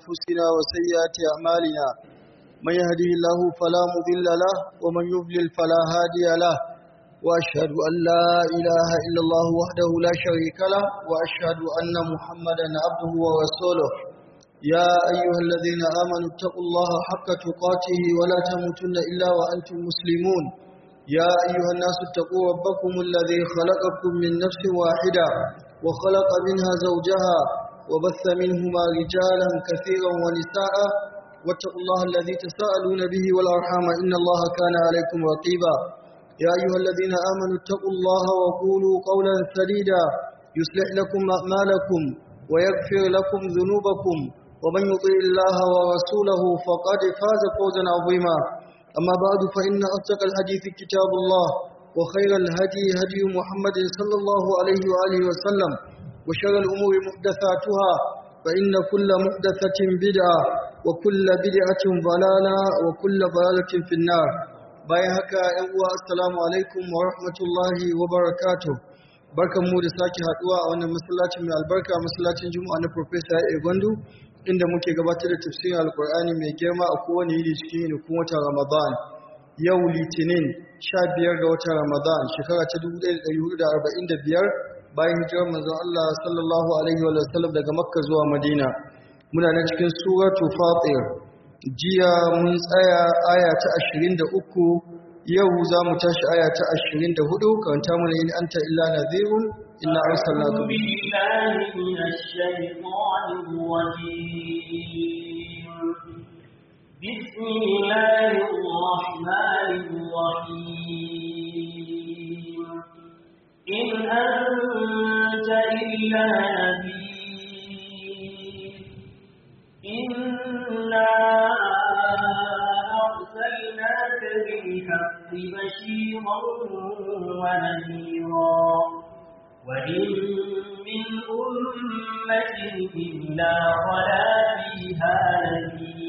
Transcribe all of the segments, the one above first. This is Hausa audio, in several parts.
أنفسنا وسيئات أعمالنا من يهده الله فلا مضل له ومن يضلل فلا هادي له وأشهد أن لا إله إلا الله وحده لا شريك له وأشهد أن محمدا عبده ورسوله يا أيها الذين آمنوا اتقوا الله حق تقاته ولا تموتن إلا وأنتم مسلمون يا أيها الناس اتقوا ربكم الذي خلقكم من نفس واحدة وخلق منها زوجها وبث منهما رجالا كثيرا ونساء واتقوا الله الذي تساءلون به والأرحام إن الله كان عليكم رقيبا يا أيها الذين آمنوا اتقوا الله وقولوا قولا سديدا يصلح لكم أعمالكم ويغفر لكم ذنوبكم ومن يطيع الله ورسوله فقد فاز فوزا عظيما أما بعد فإن أصدق الحديث كتاب الله وخير الهدي هدي محمد صلى الله عليه وآله وسلم وشر الأمور محدثاتها فإن كل محدثة بدعة وكل بدعة ضلالة وكل ضلالة في النار bayan haka ‘yan uwa assalamu alaikum wa rahmatullahi wa barakatuh barkan mu da sake haduwa a wannan masallacin mai albarka masallacin juma'a na professor ya gwandu inda muke gabatar da tafsirin alkur'ani mai girma a kowane yini cikin yinikun watan ramadan yau litinin 15 ga watan ramadan shekara ta 1445 bayan hijirar manzon Allah sallallahu alaihi wa sallam daga makka zuwa madina muna nan cikin suratu fatir jiya mun tsaya aya ta 23 yau za mu tashi aya ta 24 karanta mana in anta illa nadhirun inna arsalnaka billahi minash shaitanir rajim bismillahir rahmanir rahim in anta illa nadhir inna أرسلناك بالحق بشيرا ونذيرا وإن من أمة إلا خلا فيها نذير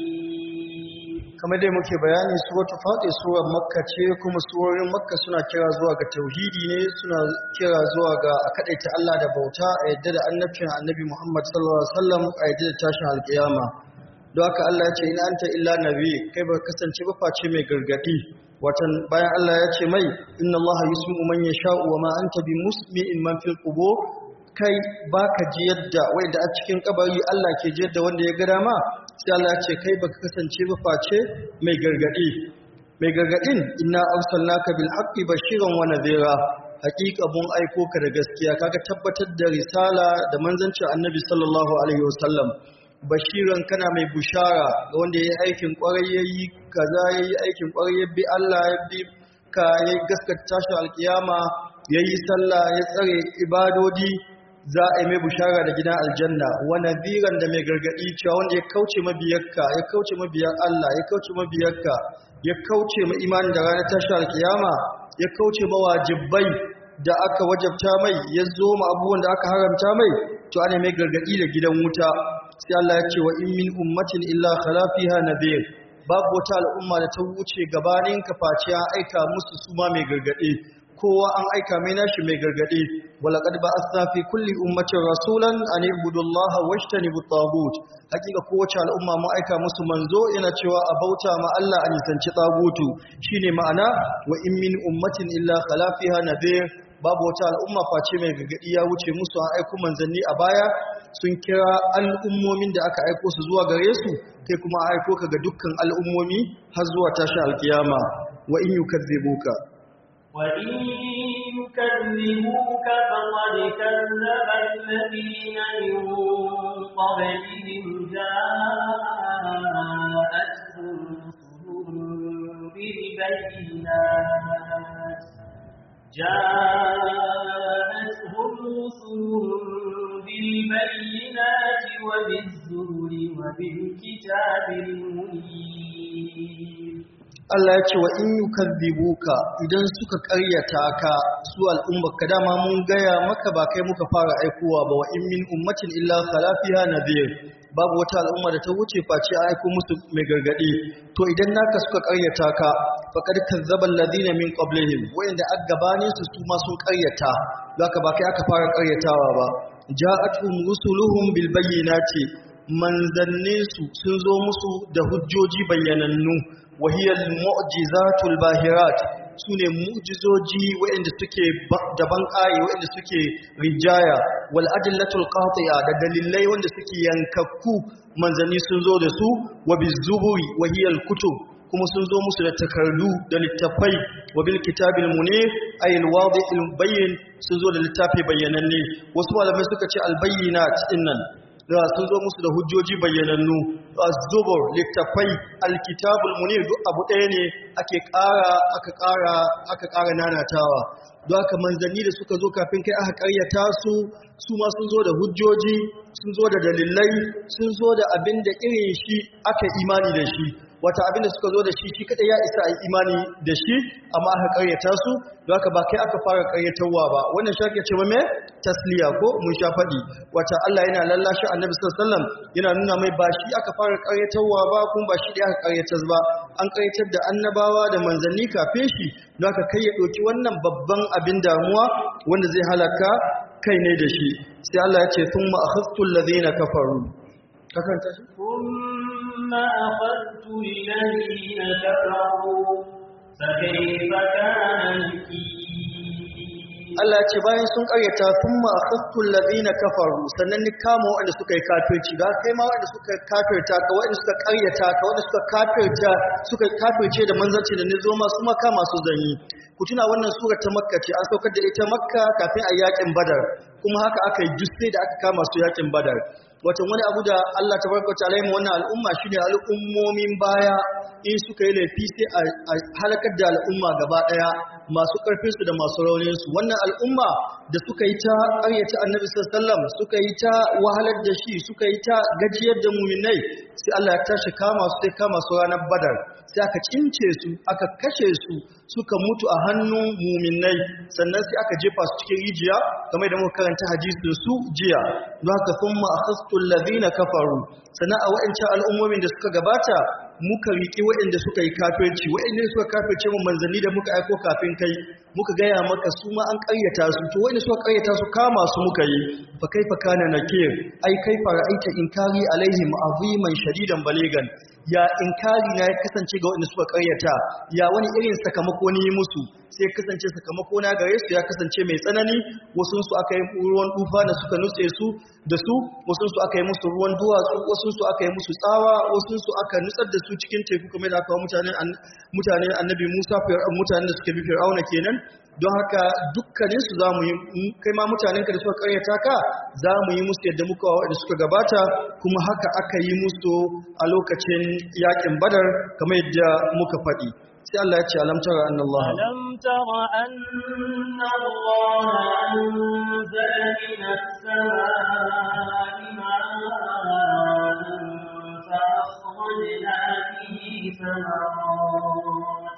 kamar dai muke bayani suratul fatir surar makka ce kuma surorin makka suna kira zuwa ga tauhidi ne suna kira zuwa ga a kadaita Allah da bauta a yadda da annabcin annabi Muhammad sallallahu alaihi wasallam a yadda da tashin alkiyama don haka Allah ya ce in anta illa nabi kai ba kasance ba face mai gargadi watan bayan Allah ya ce mai inna Allah yusmi'u man yasha'u wa ma anta bi musmi'in man fil qubur kai baka ji yadda wanda a cikin kabari Allah ke ji yadda wanda ya ga dama sai Allah ya ce kai baka kasance ba face mai gargadi mai gargadin inna arsalnaka bil haqqi bashiran wa nadhira haqiqa mun aiko ka da gaskiya kaga tabbatar da risala da manzancin annabi sallallahu alaihi wasallam bashiran kana mai bushara ga wanda ya yi aikin kwarai ya yi kaza ya yi aikin kwarai ya bi Allah ya bi ka ya yi gaskata tashin alkiyama ya yi sallah ya tsare ibadodi za a yi mai bushara da gidan aljanna wa nadhiran da mai gargadi cewa wanda ya kauce mabiyarka ya kauce mabiyar Allah ya kauce mabiyarka ya kauce ma imanin da ranar tashin alkiyama ya kauce ma wajibai da aka wajabta mai ya zo ma abubuwan da aka haramta mai to ana mai gargadi da gidan wuta sai Allah ya ce wa in min ummatin illa khala fiha nadhir babu wata al'umma da ta wuce gabanin ka face an aika musu su ma mai gargade kowa an aika mai nashi mai gargade walaqad ba'athna fi kulli ummatin rasulan an ibudu Allah washtanibu at-taghut hakika kowace al'umma mu aika musu manzo yana cewa a bauta ma Allah a nisanci tagutu shine ma'ana wa in min ummatin illa khala fiha nadhir babu wata al'umma face mai gargadi ya wuce musu an aiko manzanni a baya sun kira al'ummomin da aka aiko su zuwa gare su kai kuma aiko ka ga dukkan al'ummomi har zuwa tashi alkiyama wa in yukazzibuka wa in yukazzibuka faqad kazzaba alladhina min qablihim ja'atuhum rusulun bil bayyinat جاءتهم رسلهم بالبينات وبالزهر وبالكتاب المنير Allah ya ce wa in yukazzibuka idan suka karyata ka su al'ummarka dama mun gaya maka ba kai muka fara aikowa ba wa in min ummatin illa khala fiha nadhir babu wata al'umma da ta wuce face a aiko musu mai gargadi to idan naka suka karyata ka faqad kazzaba alladhina min qablihim wa'inda aggabanin su su ma sun karyata zaka ba kai aka fara karyatawa ba ja'atuhum rusuluhum bil bayyinati manzanninsu sun zo musu da hujjoji bayyanannu wahiyar mu'jizatul bahirat su ne mu'jizoji waɗanda suke daban ƙaye waɗanda suke rijaya wal adillatul qati'a da dalilai wanda suke yankakku manzanni sun zo da su wa bizuburi wahiyal kutub kuma sun zo musu da takardu da littafai wa bil kitabil munir ay al wadihil bayyin sun zo da littafi bayyananne wasu malamai suka ce al bayyinat innan da sun zo musu da hujjoji bayyanannu az-zubur littafai al-kitabul munir duk abu ɗaya ne ake ƙara aka ƙara aka ƙara nanatawa don haka manzanni da suka zo kafin kai aka ƙaryata su su ma sun zo da hujjoji sun zo da dalilai sun zo da abin da irin shi aka imani da shi wata abin da suka zo da shi shi kadai ya isa a yi imani da shi amma aka karyata su don haka ba kai aka fara karyatarwa ba wannan shi ake cewa me tasliya ko mun sha faɗi wata Allah yana lallashi annabi sallallahu alaihi wasallam yana nuna mai ba shi aka fara karyatarwa ba kuma ba shi da aka karyatar ba an karyatar da annabawa da manzanni kafin shi don haka kai ya ɗauki wannan babban abin damuwa wanda zai halaka kai ne da shi sai Allah ya ce thumma akhadtu alladhina kafaru kakanta shi ثم أخذت الذين كفروا فكيف كان نكير Allah ce bayan sun karyata thumma akhadtu alladhina kafaru sannan ni kama waɗanda suka yi kafirci da kai ma waɗanda suka kafirta ka waɗanda suka karyata ka waɗanda suka kafirta suka kafirce da manzanci da ni zo ma su maka masu zanyi ku tuna wannan sura ta makka ce an saukar da ita makka kafin a yakin badar kuma haka aka yi jusse da aka kama su yakin badar wato wani abu da Allah tabaraka wa ta'ala wannan al'umma shine al'ummomin baya in suka yi laifi sai a halakar da al'umma gaba daya masu karfin su da masu raunin su wannan al'umma da suka yi ta ƙaryata annabi sallallahu alaihi wasallam suka yi ta wahalar da shi suka yi ta gajiyar da muminai sai Allah ya tashi kama su sai kama su ranar badar sai aka cince su aka kashe su suka mutu a hannun muminai sannan sai aka jefa su cikin rijiya kamar da muka karanta hadisin su jiya don haka thumma akhastu alladhina kafaru sannan a wa'ancan al'ummomin da suka gabata muka riƙi waɗanda suka yi kafirci waɗanda suka kafirce mu manzanni da muka aiko kafin kai muka gaya maka su ma an ƙaryata su to waɗanda suka ƙaryata su kama su muka yi fa kaifa kana nakir ai kaifa ra'aita inkari alaihim aziman shadidan baligan ya inkari na ya kasance ga waɗanda suka ƙaryata ya wani irin sakamako ne musu sai kasance sakamako na gare su ya kasance mai tsanani wasu su aka yi ruwan dufa da suka nutse su da su wasu su aka yi musu ruwan duwatsu wasu su aka yi musu tsawa wasu su aka nutsar da su cikin teku kamar da aka wa mutanen mutanen annabi Musa mutanen da suka bi Fir'auna kenan don haka dukkanin su zamu yi kai ma mutanen ka da suka karyata ka zamu yi musu yadda muka wa da suka gabata kuma haka aka yi musu a lokacin yakin Badar kamar yadda muka faɗi sai Allah ya ce alam tara anna Allah ألم تر أن الله أنزل من السماء ماء فأخرجنا به ثمرات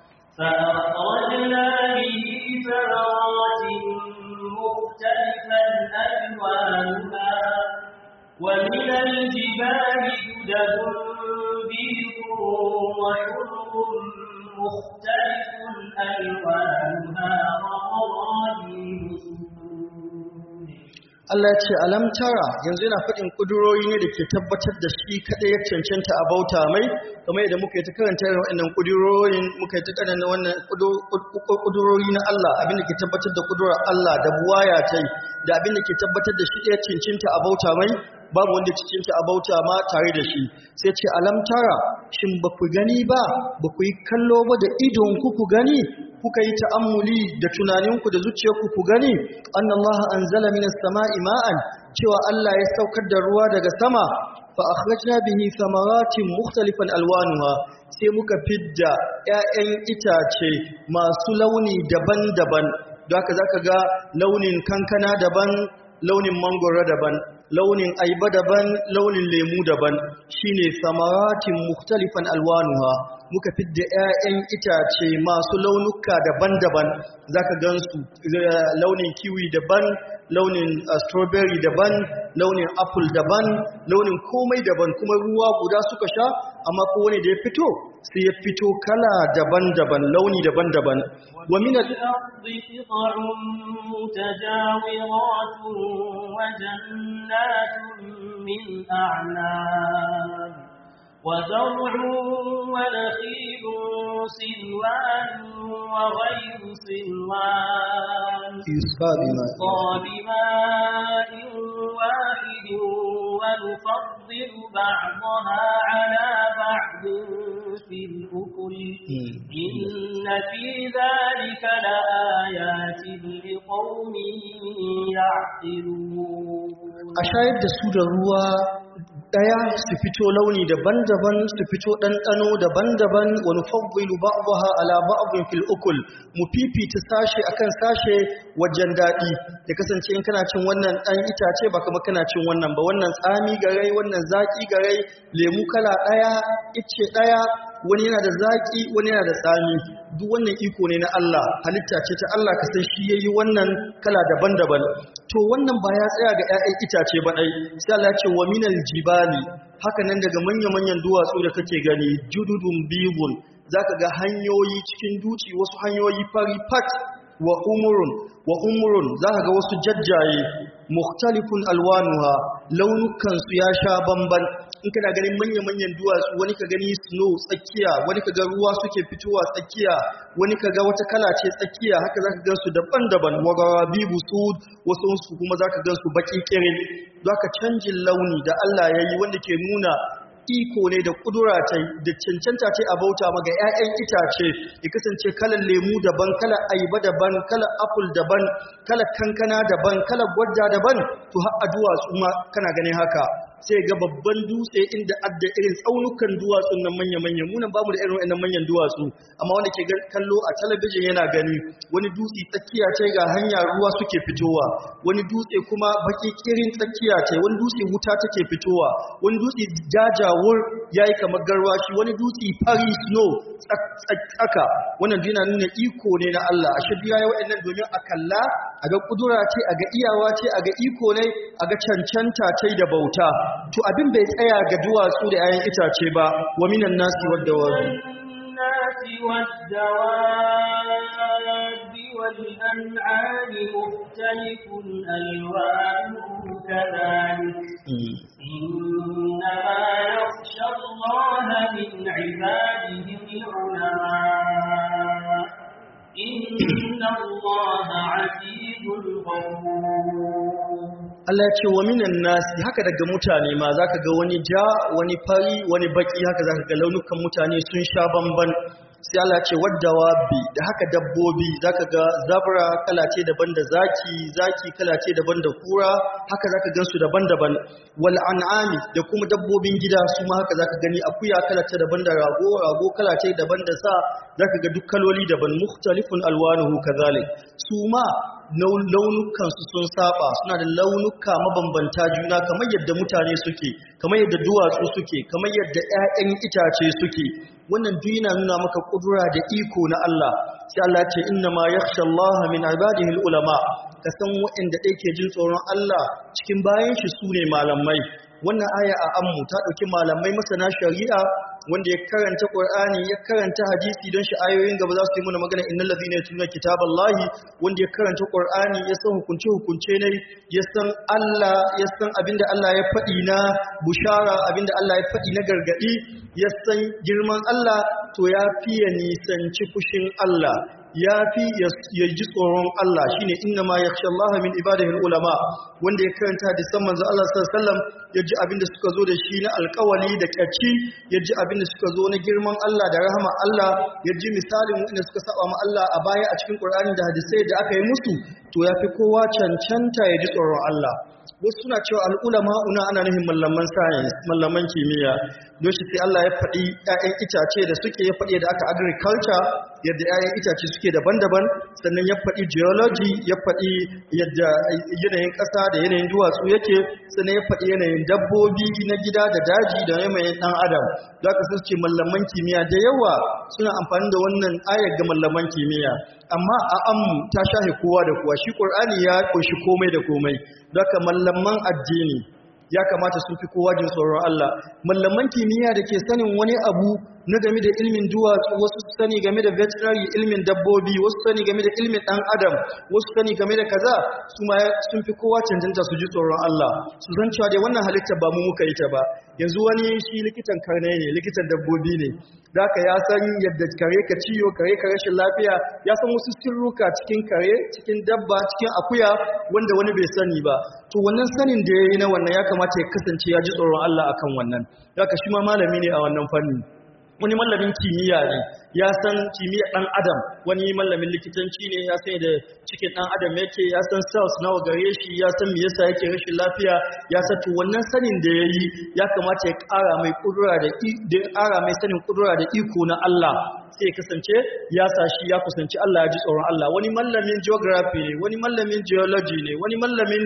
فأخرجنا به ثمرات مختلفا ألوانها ومن الجبال جدد بيض وحمر مختلف ألوانها وغرابيب سود Allah ya ce alam tara yanzu yana faɗin ƙudurori ne da ke tabbatar da shi kaɗai ya cancanta a bauta mai kamar yadda muka yi ta karanta irin waɗannan ƙudurorin muka yi ta karanta wannan ƙudurori na Allah abinda ke tabbatar da ƙudurar Allah da buwaya ta yi da abinda ke tabbatar da shi ɗaya cancanta a bauta mai babu wanda cancanta a bauta ma tare da shi sai ce alam tara shin ba ku gani ba ba ku yi kallo ba da idon ku ku gani kuka yi ta'ammuli da tunaninku da zuciyarku ku gani annallaha anzala minas sama'i ma'an cewa Allah ya saukar da ruwa daga sama fa akhrajna bihi thamaratin mukhtalifan alwanuha sai muka fidda 'ya'yan itace masu launi daban-daban don haka zaka ga launin kankana daban launin mangoro daban launin aiba daban launin lemu daban shine samaratin mukhtalifan alwanuha muka fidda 'ya'yan itace masu launuka daban-daban zaka gansu launin kiwi daban launin uh, strawberry daban launin apple daban launin komai daban kuma ruwa guda suka sha amma kowane da ya fito sai ya fito kala daban-daban launi daban-daban wa min al- الأرض قطع متجاورات وجنات من أعناب وزرع ونخيل سلوان وغير سلوان yusfa bima يسقى بماء واحد ونفضل بعضها على بعض في الأكل إن في ذلك لآيات لقوم يعقلون a shayar da su da ruwa daya su fito launi daban-daban su fito ɗanɗano daban-daban wani fagwilu ba'daha ala ba'dhin fil ukul mu fifita sashe akan sashe wajen daɗi ya kasance in kana cin wannan ɗan itace ba kuma kana cin wannan ba wannan tsami garai wannan zaki garai lemu kala ɗaya icce ɗaya wani yana da zaki wani yana da tsami duk wannan iko ne na Allah halitta ce ta Allah ka san shi yayi wannan kala daban-daban to wannan ba ya tsaya ga 'ya'yan itace ba dai sai Allah ya ce wa minal jibali haka nan daga manya-manyan duwatsu da kake gani jududun bibun zaka ga hanyoyi cikin duci wasu hanyoyi fari fat wa umurun wa umurun zaka ga wasu jajjaye mukhtalifun alwanuha launukan su ya sha bamban in kana ganin manya-manyan duwatsu wani ka gani snow tsakiya wani ka ga ruwa suke fitowa tsakiya wani ka ga wata kala ce tsakiya haka zaka ga su daban-daban wagawa bibu sud wasu su kuma zaka ga su baki kirin zaka canjin launi da Allah yayi wanda ke nuna iko ne da kudura ta da cancanta ce a bauta maga 'ya'yan itace ya kasance kalan lemu daban kalan ayaba daban kalan apple daban kalan kankana daban kalan gwadda daban to har a duwatsu ma kana ganin haka sai ga babban dutse inda adda irin tsaunukan duwatsun nan manya-manya munan bamu da irin wannan manyan duwatsu amma wanda ke gan- kallo a talabijin yana gani wani dutse tsakiya ce ga hanya ruwa suke fitowa wani dutse kuma baki kirin tsakiya ce wani dutse wuta take fitowa wani dutse jajawur yayi kamar garwashi wani dutse fari snow tsak- tsak- tsaka wannan duk yana nuna iko ne na Allah a shirya ya wa'annan domin a kalla a ga kudura ce a ga iyawa ce a ga iko ne a ga cancanta ce da bauta to abin bai tsaya ga duwatsu da 'ya'yan itace ba wa minan nasi wadda wani الناس والدواب والأنعام مختلف ألوانه كذلك إنما يخشى الله من عباده العلماء إن الله عزيز غفور Allah ya ce wa minan nasi haka daga mutane ma zaka ga wani ja wani fari wani baki haka zaka ga launukan mutane sun sha bamban sai Allah ya ce waddawa bi da haka dabbobi zaka ga zabra kala ce daban da zaki zaki kala ce daban da kura haka zaka gansu daban-daban wal an'ami da kuma dabbobin gida su ma haka zaka gani akuya kala ce daban da rago rago kala ce daban da sa zaka ga duk kaloli daban mukhtalifun alwanuhu kadhalik su ma launukansu sun saba suna da launuka mabambanta juna kamar yadda mutane suke kamar yadda duwatsu suke kamar yadda 'ya'yan itace suke wannan duk yana nuna maka kudura da iko na Allah sai Allah ya ce inna ma yakhsha Allah min ibadihi ulama ka san waɗanda ɗaya ke jin tsoron Allah cikin bayan shi sune malamai wannan aya a ammu ta ɗauki malamai masana shari'a wanda ya karanta Qur'ani ya karanta hadisi don shi ayoyin gaba za su yi mana magana innal ladhina yatluna kitaballahi wanda ya karanta Qur'ani ya san hukunce hukunce ne ya san Allah ya san abinda Allah ya faɗi na bushara abinda Allah ya faɗi na gargadi ya san girman Allah to ya fiye nisanci fushin Allah ya fi ya ji tsoron Allah shine inna ma yakhsha Allah min ibadihi ulama wanda ya karanta hadisan manzo Allah sallallahu alaihi wasallam ya ji abinda suka zo da shi na alkawali da kyaci ya ji abinda suka zo na girman Allah da rahama Allah ya ji misalin wanda suka saba ma Allah a baya a cikin Qur'ani da hadisai da aka yi musu to ya fi kowa cancanta ya ji tsoron Allah wasu suna cewa al'ulama una ana nufin mallaman science mallaman kimiyya don shi sai Allah ya faɗi 'ya'yan itace da suke ya faɗi da aka agriculture yadda 'ya'yan itace suke daban-daban sannan ya faɗi geology ya faɗi yadda yanayin ƙasa da yanayin duwatsu yake sannan ya faɗi yanayin dabbobi na gida da daji da yanayin ɗan adam za ka ce mallaman kimiyya da yawa suna amfani da wannan ayar ga mallaman kimiyya amma a ammu ta shahe kowa da kowa shi qur'ani ya kunshi komai da komai zaka mallaman addini ya kamata sun fi kowa jin tsoron Allah mallaman kimiyya da ke sanin wani abu na game da ilmin duwatsu wasu su sani game da veterinary ilmin dabbobi wasu sani game da ilmin dan adam wasu sani game da kaza su ma sun fi kowa cancanta su ji tsoron Allah su san cewa dai wannan halitta ba mu muka yi ta ba yanzu wani shi likitan karne ne likitan dabbobi ne zaka ya san yadda kare ka ciyo kare ka rashin lafiya ya san wasu sirruka cikin kare cikin dabba cikin akuya wanda wani bai sani ba to wannan sanin da yayi na wannan ya kamata ya kasance ya ji tsoron Allah akan wannan zaka shi ma malami ne a wannan fanni wani mallamin kimiyya ne ya san kimiyya ɗan adam wani mallamin likitanci ne ya san da cikin ɗan adam yake ya san cells nawa gare shi ya san me yasa yake rashin lafiya ya san to wannan sanin da yayi ya kamata ya ƙara mai kudura da da ƙara mai sanin kudura da iko na Allah sai kasance ya sa shi ya kusanci Allah ya ji tsoron Allah wani mallamin geography ne wani mallamin geology ne wani mallamin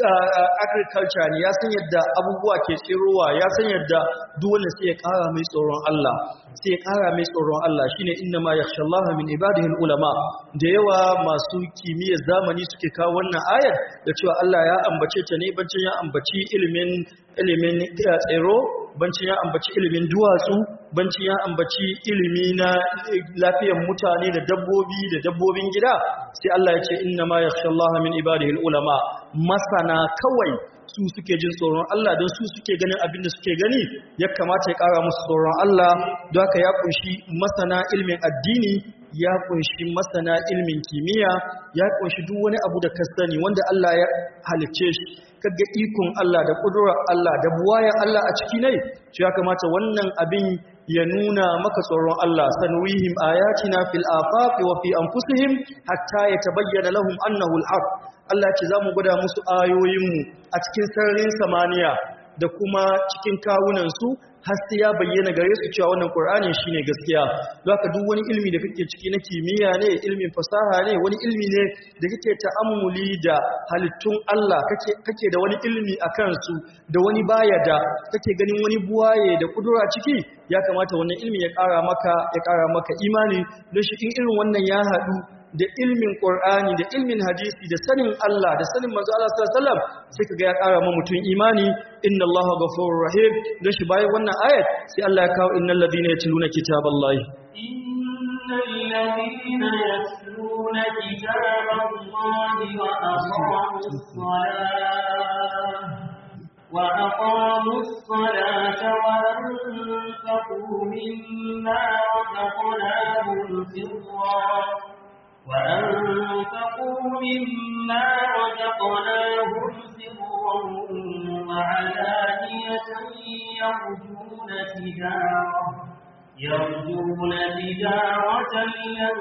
agriculture ne ya san yadda abubuwa ke tsirowa ya san yadda duk wanda sai ya ƙara mai tsoron Allah sai ya ƙara mai tsoron Allah shine inna ma yakhshallaha min ibadihi ulama da yawa masu kimiyyar zamani suke kawo wannan ayar da cewa Allah ya ambace ta ne bancin ya ambaci ilimin ilimin tsiro bancin ya ambaci ilimin duwatsu bancin ya ambaci ilimi na lafiyar mutane da dabbobi da dabbobin gida sai Allah ya ce inna ma yakhshallaha min ibadihi ulama masana kawai su suke jin tsoron Allah don su suke ganin abin da suke gani ya kamata ya ƙara musu tsoron Allah don haka ya kunshi masana ilmin addini ya kunshi masana ilmin kimiyya ya kunshi duk wani abu da ka sani wanda Allah ya halicce shi kaga ikon Allah da kudurar Allah da buwayan Allah a ciki ne shi ya kamata wannan abin ya nuna maka tsoron Allah sanwihim ayatina fil afaqi wa fi anfusihim hatta yatabayyana lahum annahu al-haq Allah ce zamu gwada musu ayoyinmu a cikin sararin samaniya da kuma cikin kawunansu har sai ya bayyana gare su cewa wannan Qur'ani shine gaskiya zaka duk wani ilmi da kake ciki na kimiyya ne ilmin fasaha ne wani ilmi ne da kake ta'ammuli da halittun Allah kake kake da wani ilmi akan su da wani baya da kake ganin wani buwaye da kudura ciki ya kamata wannan ilmi ya ƙara maka ya ƙara maka imani don shi in irin wannan ya haɗu da ilmin Qur'ani da ilmin hadisi da sanin Allah da sanin manzo Allah sallallahu alaihi wasallam sai kaga ya ƙara ma mutum imani inna Allaha ghafurur rahim dan shi bayan wannan ayat sai Allah ya kawo innal ladina yatluna kitaballahi innal ladina yatluna kitaballahi wa aqamus salah وأقاموا الصلاة وأنفقوا مما رزقناهم سرا وأنفقوا مما رزقناهم سرا وعلانية يرجون تجارة يرجون تجارة لن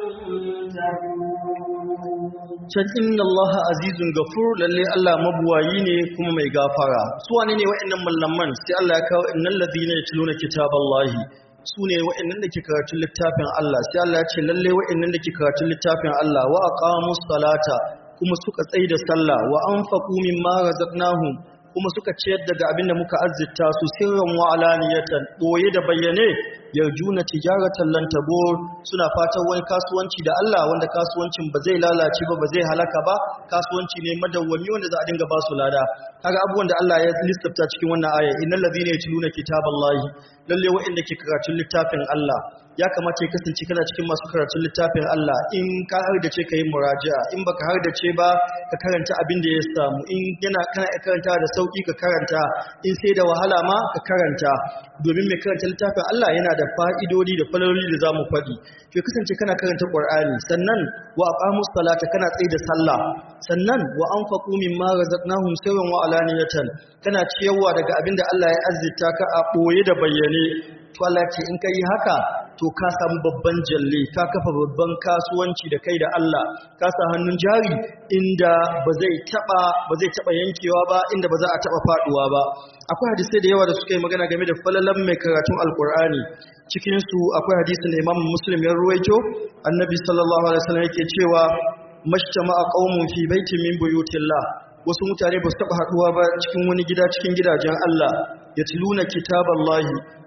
تبور can inna Allah azizun gafur lalle Allah mabuwayi ne kuma mai gafara su wane ne wa'annan mallaman sai Allah ya kawo innal ladina yatluna kitaballahi su ne wa'annan da ke karatun littafin Allah sai Allah ya ce lalle wa'annan da ke karatun littafin Allah wa aqamus salata kuma suka tsaida da sallah wa anfaqu mimma razaqnahum kuma suka ciyar daga abinda muka azzita su sirran wa alaniyatan boye da bayyane yarjuna tijaratan lan tabur suna fatan wani kasuwanci da Allah wanda kasuwancin ba zai lalace ba ba zai halaka ba kasuwanci ne madawwami wanda za a dinga ba su lada kaga abubuwan da Allah ya lissafta cikin wannan aya innal ladhina yatluna kitaballahi lalle wa'inda ke karatun littafin Allah ya kamata ya kasance kana cikin masu karatun littafin Allah in ka har da ce ka yi muraja'a in baka har da ce ba ka karanta abin da ya samu in yana kana karanta da sauki ka karanta in sai da wahala ma ka karanta domin mai karanta littafin Allah yana da fa'idodi da falaloli da zamu faɗi to kasance kana karanta Qur'ani sannan wa aqamus salata kana tsaye da sallah sannan wa anfaqu mimma razaqnahum sirran wa alaniyatan kana ciyarwa daga abin da Allah ya azzita ka a boye da bayyane to Allah ce in kai haka to ka samu babban jalle ka kafa babban kasuwanci da kai da Allah ka sa hannun jari inda ba zai taba ba zai taba yankewa ba inda ba za a taba faduwa ba akwai hadisi da yawa da suka yi magana game da falalan mai karatun alkur'ani cikin su akwai hadisin da Imam Muslim ya ruwaito annabi sallallahu alaihi wasallam yake cewa mashtama'a qaumun fi baitin min buyutillah wasu mutane ba su taba haduwa ba cikin wani gida cikin gidajen Allah yatluna kitaballahi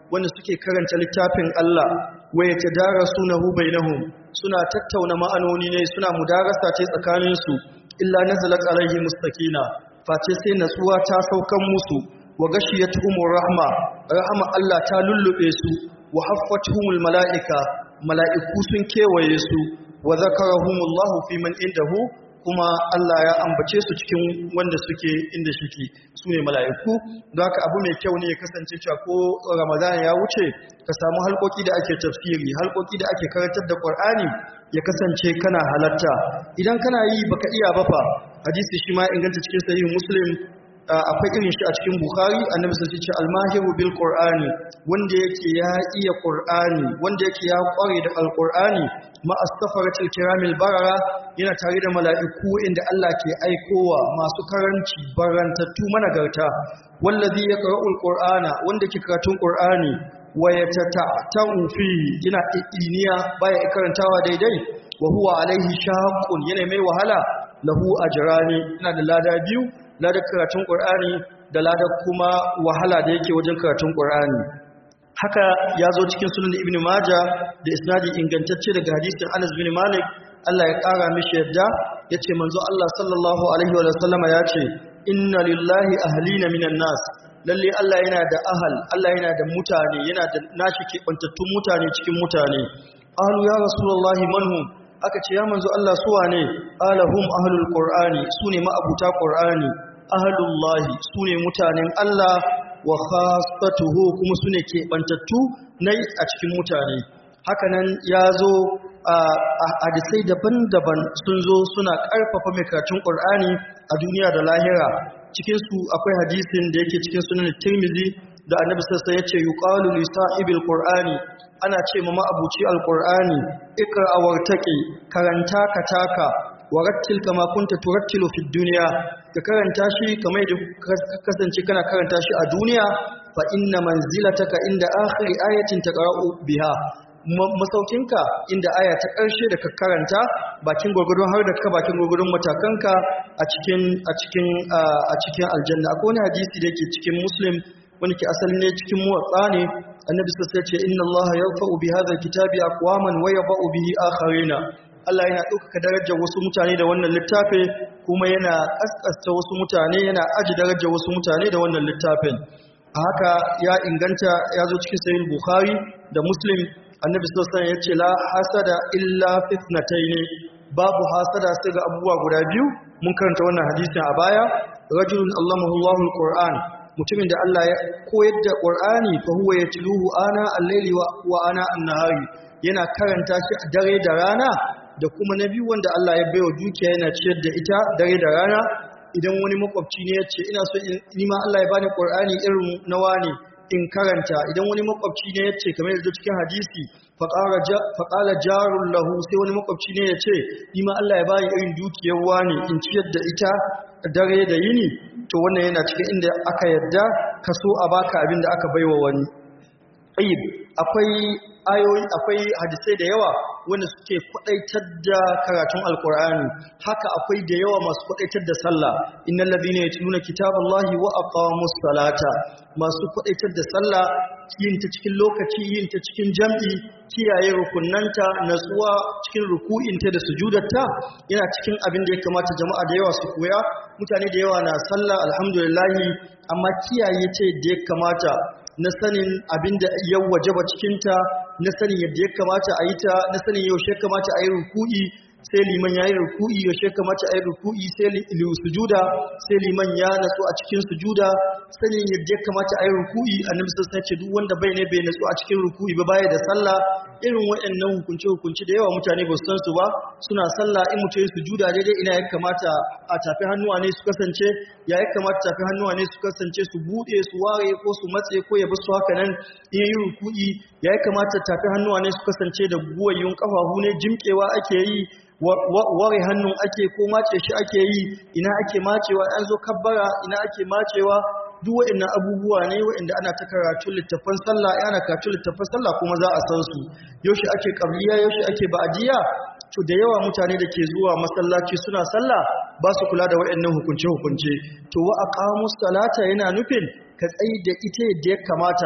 wanda suke karanta littafin Allah wa yatadarasunahu bainahum suna tattauna ma'anoni ne suna mudarasa ce tsakanin su illa nazalat alaihi mustaqina face sai natsuwa ta saukan musu wa gashiyatuhumur rahma rahma Allah ta lullube su wa haffatuhumul malaika mala'iku sun kewaye su wa zakarahumullahu fi man indahu kuma Allah ya ambace su cikin wanda suke inda shike su ne mala'iku don haka abu mai kyau ne ya kasance cewa ko Ramadan ya wuce ka samu halkoki da ake tafsiri halkoki da ake karantar da Qur'ani ya kasance kana halatta idan kana yi baka iya ba fa hadisi shi ma inganta cikin sahih Muslim akwai irin shi a cikin Bukhari annabi sai ce al-mahiru bil Qur'ani wanda yake ya iya Qur'ani wanda yake ya kware da al-Qur'ani ma as-safaratil kiramil barara yana tare da mala'iku inda Allah ke aikowa masu karanci barantattu managarta wallazi yaqra'ul Qur'ana wanda ke karatun Qur'ani wa yatata'u fi yana iniya baya karantawa daidai wa huwa alaihi shaqqun yana mai wahala lahu ajrani yana da lada biyu ladar karatun ƙur'ani da ladar kuma wahala da yake wajen karatun ƙur'ani haka ya zo cikin sunan ibn maja da isnadi ingantacce daga hadisin anas bin malik Allah ya ƙara mishi yadda ya ce manzo Allah sallallahu alaihi wa sallama ya ce inna lillahi ahlina minan nas lalle Allah yana da ahal Allah yana da mutane yana da nashi keɓantattun mutane cikin mutane ahlu ya rasulullahi manhum aka ce ya manzo Allah suwa ne alahum ahlul qur'ani sune ma'abuta qur'ani ahlullahi sune mutanen Allah wa khassatuhu kuma sune kebantattu nai a cikin mutane hakanan yazo a hadisai daban-daban sun zo suna karfafa mai karatun qur'ani a duniya da lahira cikin su akwai hadisin da yake cikin sunan Tirmidhi da Annabi sallallahu alaihi wasallam yace yuqalu li sahibil qur'ani ana ce ma ma'abuci alqur'ani ikra wartaqi karanta ka taka warattil kama kunta turattilu fid dunya ka karanta shi kamar da kasance kana karanta shi a duniya fa inna manzilataka inda akhiri ayatin taqra'u biha masaukinka inda aya ta ƙarshe da ka karanta bakin gurgurdun har da ka bakin gurgurdun matakanka a cikin a cikin a cikin aljanna akwai wani hadisi da yake cikin muslim wani ke asali ne cikin muwatsa ne annabi sai ce inna allaha yarfa'u bi hadha alkitabi aqwaman wa yadh'u bihi akharina Allah yana ɗaukaka darajar wasu mutane da wannan littafin kuma yana ƙasƙasta wasu mutane yana aji darajar wasu mutane da wannan littafin a haka ya inganta ya zo cikin sahih bukhari da muslim annabi sallallahu alaihi wasallam ya ce la hasada illa fitnatayn babu hasada sai ga abubuwa guda biyu mun karanta wannan hadisin a baya rajulun allamahu Allahu alquran mutumin da Allah ya koyar da Qur'ani fa huwa yatluhu ana al-layli wa ana an-nahari yana karanta shi a dare da rana da kuma na biyu wanda Allah ya baiwa dukiya yana ciyar da ita dare da rana idan wani makwabci ne ya ce ina so ni ma Allah ya bani Qur'ani irin nawa ne in karanta idan wani makwabci ne ya ce kamar yadda cikin hadisi faƙala jarun lahu sai wani makwabci ne ya ce ni ma Allah ya bani irin dukiyar wani in ciyar da ita dare da yini to wannan yana cikin inda aka yadda ka so a baka abin da aka baiwa wani ayyib akwai ayoyi akwai hadisai da yawa wanda suke kwadaitar da karatun alkur'ani haka akwai da yawa masu kwadaitar da sallah innal ladina yatluna kitaballahi wa aqamus salata masu kwadaitar da sallah yin ta cikin lokaci yin ta cikin jam'i kiyaye rukunnanta natsuwa cikin ruku'inta da sujudarta yana cikin abin da ya kamata jama'a da yawa su koya mutane da yawa na sallah alhamdulillah amma kiyaye ta da ya kamata na sanin abin da ya wajaba cikinta na sanin yadda ya kamata a yi ta na sanin yaushe kamata a yi ruku'i sai liman ya yi ruku'i yaushe kamata a yi ruku'i sai sujuda sai liman ya natsu a cikin sujuda sanin yadda ya kamata a yi ruku'i annabi sai ce duk wanda bai ne bai natsu a cikin ruku'i ba baya da sallah irin waɗannan hukunce hukunci da yawa mutane ba su san su ba suna sallah in mutum ya sujuda daidai ina ya kamata a tafi hannuwa ne su kasance ya ya kamata tafi hannuwa ne su kasance su buɗe su ware ko su matse ko ya basu haka nan in yi ruku'i ya ya kamata tafi hannuwa ne su kasance da guwayyun kafafu ne jimkewa ake yi ware hannun ake ko mace shi ake yi ina ake macewa an zo kabbara ina ake macewa duk waɗannan abubuwa ne waɗanda ana ta karatu littafan sallah ana karatu littafan sallah kuma za a san su yaushe ake qabliya yaushe ake ba'diya to da yawa mutane da ke zuwa masallaci suna sallah ba su kula da waɗannan hukunce hukunce to wa aqamus salata yana nufin ka tsayi da ita yadda ya kamata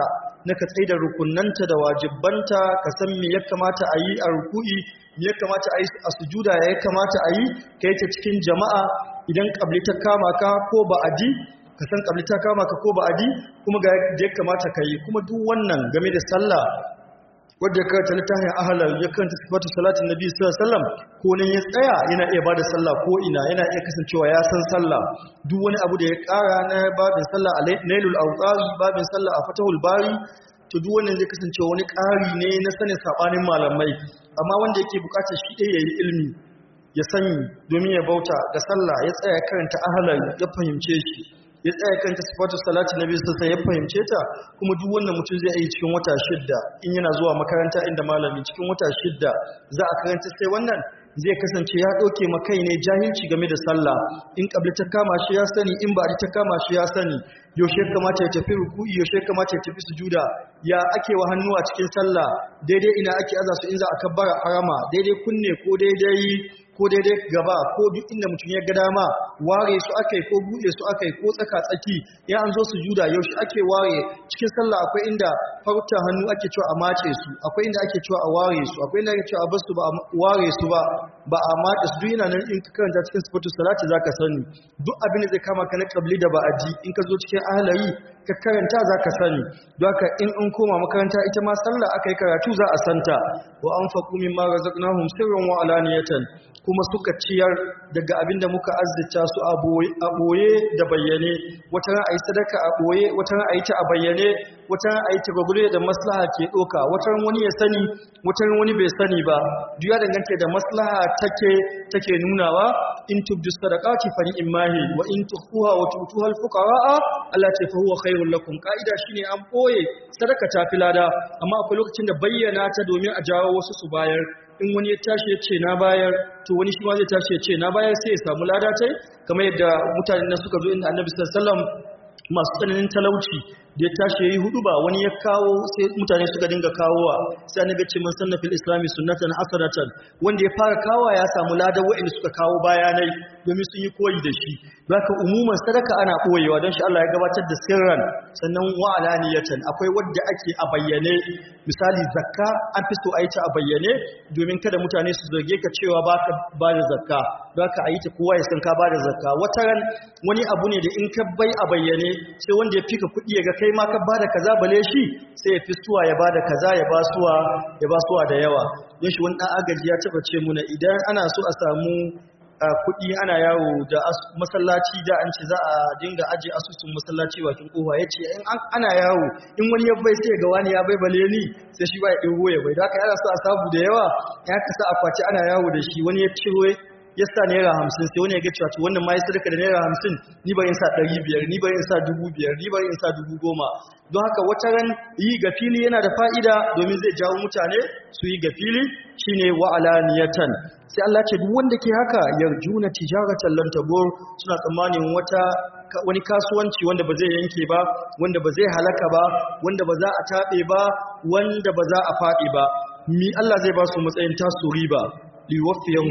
na ka tsaida rukunanta da wajibbanta ka san me ya kamata a yi a ruku'i me ya kamata a yi a sujuda ya kamata a yi ka yi ta cikin jama'a idan kabli ta kama ka ko ba'adi ka san kabli ta kama ka ko ba'adi kuma ga yadda ya kamata ka yi kuma duk wannan game da sallah wadda ya karanta littafin ahalar ya karanta sifatu salatin nabi sallallahu alaihi wasallam ko nan ya tsaya yana iya bada sallah ko ina yana iya kasancewa ya san sallah duk wani abu da ya kara na babin sallah a nailul awqari babin sallah a fatahul bari to duk wannan zai kasance wani ƙari ne na sanin sabanin malamai amma wanda yake bukatar shi ɗaya yayi ilmi ya sani domin ya bauta ga sallah ya tsaya karanta ahalar ya fahimce shi ya tsaya kanta sifatu salati nabi sassa ya fahimce ta kuma duk wannan mutum zai yi cikin wata shidda in yana zuwa makaranta inda malami cikin wata shidda za a karanta sai wannan zai kasance ya ɗauke makai ne jahilci game da sallah in ƙabli ta kama shi ya sani in ba ta kama shi ya sani yaushe kamata ya tafi ruku'i yaushe kamata ya tafi sujuda ya ake wa hannu a cikin sallah daidai ina ake aza su in za a kabbara harama daidai kunne ko daidai ko daidai gaba ko duk inda mutum ya ga dama ware su akai ko buɗe su akai ko tsaka tsaki ya an zo su juda yaushe ake ware cikin sallah akwai inda farta hannu ake cewa a mace su akwai inda ake cewa a ware su akwai inda ake cewa a basu ba a ware su ba ba a mace su duk yana nan in ka karanta cikin sifatu salati zaka sani duk abin da zai kama ka na kabli da ba'adi in ka zo cikin ahlayi ka karanta zaka sani don haka in an koma makaranta ita ma sallah aka yi karatu za a santa wa anfaqu mimma razaqnahum sirran wa alaniyatan kuma suka ciyar daga abin da muka azzita su a ɓoye da bayyane wata ran a yi sadaka a ɓoye wata ran a yi ta a bayyane wata ran a yi ta gwagwure da maslaha ke ɗoka wata ran wani ya sani wata ran wani bai sani ba duk ya danganta da maslaha take take nunawa in tubdu sadaqati fa ni'mahi wa in tukhfuha wa tutuha al-fuqara Allah ce fa huwa khairul lakum kaida shine an ɓoye sadaka ta filada amma akwai lokacin da bayyana ta domin a jawo wasu su bayar in wani ya tashi ya ce na bayar to wani shi ma zai tashi ya ce na bayar sai ya samu lada tai kamar yadda mutanen nan suka zo inda annabi sallallahu alaihi wasallam masu tsananin talauci da ya tashi yayi hudu ba wani ya kawo sai mutane suka dinga kawowa sai annabi ce man sanna fil islami sunnatan hasanatan wanda ya fara kawowa ya samu lada wa'anda suka kawo bayanai domin sun yi koyi da shi zaka umuman sadaka ana koyewa don shi Allah ya gabatar da sirran sannan wa alaniyatan akwai wadda ake a bayyane misali zakka an fi so a yi ta a bayyane domin kada mutane su zarge ka cewa baka ba da zakka zaka a yi ta kowa ya san ka ba da zakka wata ran wani abu ne da in ka bai a bayyane sai wanda ya fika kuɗi ya ga kai ma ka ba da kaza bale shi sai ya fi suwa ya ba da kaza ya ba suwa ya ba suwa da yawa don shi wani ɗan agaji ya taɓa ce muna idan ana so a samu kuɗi ana yawo da masallaci da an ce za a dinga aje asusun masallaci bakin kofa ya ce in ana yawo in wani ya bai sai ga wani ya bai bale ni sai shi ba ya ɗigo ya bai da aka yana so a sabu da yawa ya kasa akwati ana yawo da shi wani ya ciro ya sa naira hamsin sai wani ya ga cewa to wannan ma ya sadaka da naira hamsin ni bari in sa ɗari biyar ni bari in sa dubu biyar ni bari in sa dubu goma don haka wata ran yi ga fili yana da fa'ida domin zai jawo mutane su yi ga fili shine wa'alaniyatan sai Allah ce duk wanda ke haka yarjuna tijaratan lan tabur suna tsammanin wata wani kasuwanci wanda ba zai yanke ba wanda ba zai halaka ba wanda ba za a tabe ba wanda ba za a fadi ba mi Allah zai ba su matsayin tasu riba liwaffiyahum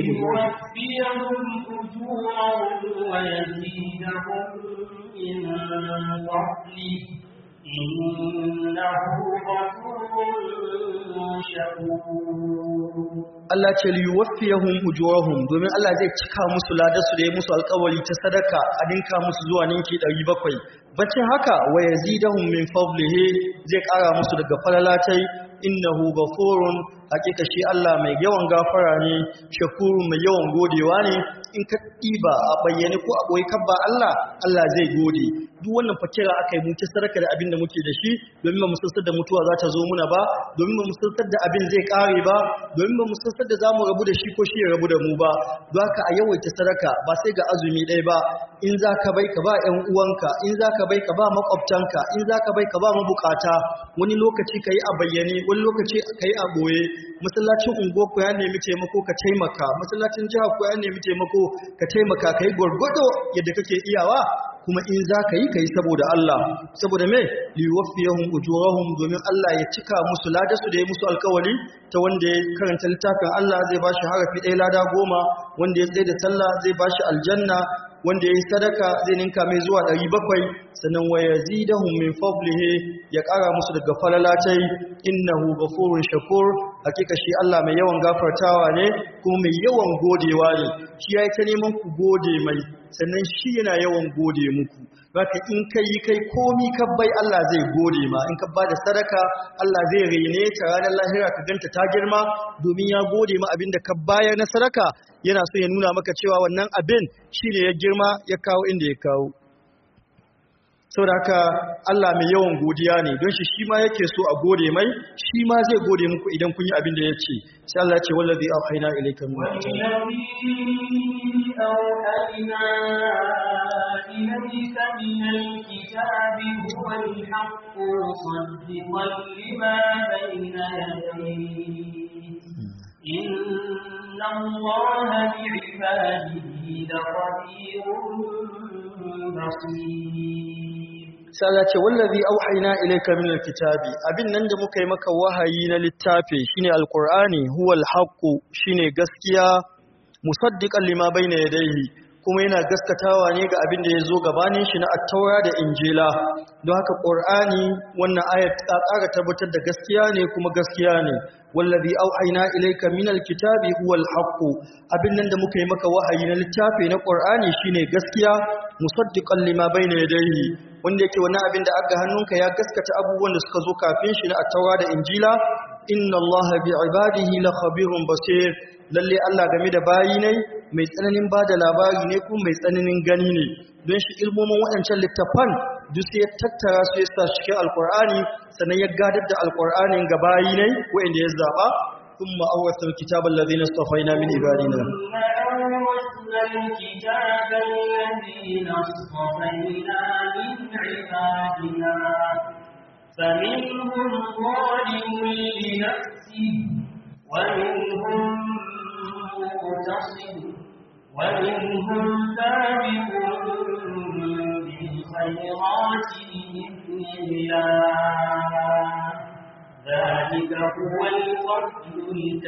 ليوفيهم أجورهم ويزيدهم من فضله إنه غفور شكور Allah ce liwaffiyahum ujurahum domin Allah zai cika musu ladarsu da ya musu alƙawari ta sadaka a dinka musu zuwa ninki 700 bacin haka wa yazidahum min fadlihi zai ƙara musu daga falalatai innahu ghafurun hakika shi Allah mai yawan gafara ne shakuru mai yawan godewa ne in ka ɗiba a bayyane ko a ɓoye kabba Allah Allah zai gode duk wannan fakira aka yi muke sadaka da abin da muke da shi domin ba mu sassar da mutuwa za ta zo muna ba domin ba mu sassar da abin zai ƙare ba domin ba mu sassar da za mu rabu da shi ko shi ya rabu da mu ba don haka a yawaita sadaka ba sai ga azumi ɗaya ba in za ka bai ka ba ‘yan uwanka in za ka bai ka ba makwabtanka in za ka bai ka ba mabukata wani lokaci ka yi a bayyane wani lokaci ka yi a ɓoye masallacin unguwa ku ya nemi taimako ka taimaka masallacin jiha ku ya nemi taimako ka taimaka ka yi gwargwado yadda kake iyawa kuma in za ka yi ka yi saboda Allah saboda me liwafiyahum ujurahum domin Allah ya cika musu ladarsu da ya musu alkawari ta wanda ya karanta littafin Allah zai bashi harafi ɗaya lada goma wanda ya tsaye da sallah zai bashi aljanna wanda yayi sadaka zai ninka mai zuwa 700 sannan wa yazidahum min fadlihi ya ƙara musu daga falalatai innahu ghafurun shakur hakika shi Allah mai yawan gafartawa ne kuma mai yawan godewa ne shi yayi ta neman ku gode mai sannan shi yana yawan gode muku Baka in kai kai komi ka bai Allah zai gode ma in ka ba da sadaka Allah zai rene ta ranar lahira ka ganta ta girma domin ya gode ma abin da ka bayar na sadaka yana so ya nuna maka cewa wannan abin shi ne ya girma ya kawo inda ya kawo saboda haka Allah mai yawan godiya ne don shi shi ma yake so a gode mai shi ma zai gode muku idan kun yi abin da ya ce sai Allah ya ce wallazi auhayna ilayka min والذي أوحينا إليك من الكتاب هو الحق مصدقا لما بين يديه إن الله بعباده لخبير بصير sai Allah ce wallazi auhayna ilayka min alkitabi abin nan da muka yi maka wahayi na littafi shine alqur'ani huwa alhaqu shine gaskiya musaddiqan lima bayna yadayhi kuma yana gaskatawa ne ga abin da ya zo gabanin shi na attaura da injila don haka qur'ani wannan ayat ta ƙara tabbatar da gaskiya ne kuma gaskiya ne wallazi auhayna ilayka min alkitabi huwa alhaqu abin nan da muka yi maka wahayi na littafi na qur'ani shine gaskiya musaddiqan lima bayna yadayhi wanda yake wani abin da aka hannunka ya gaskata abubuwan da suka zo kafin shi na attaura da injila inna allaha bi ibadihi la khabirun basir lalle Allah game da bayi ne mai tsananin bada labari ne kuma mai tsananin gani ne don shi ilmomin waɗancan littafan duk sai ya tattara su ya sa cikin alkur'ani sannan ya gadar da alkur'anin ga bayi ne waɗanda ya zaba thumma awrasna alkitaba alladhina istafaina min ibadina الكتاب الذين اصطفينا من عبادنا فمنهم ظالم لنفسه ومنهم مقتصد ومنهم سابق بالخيرات بإذن الله ذلك هو الفضل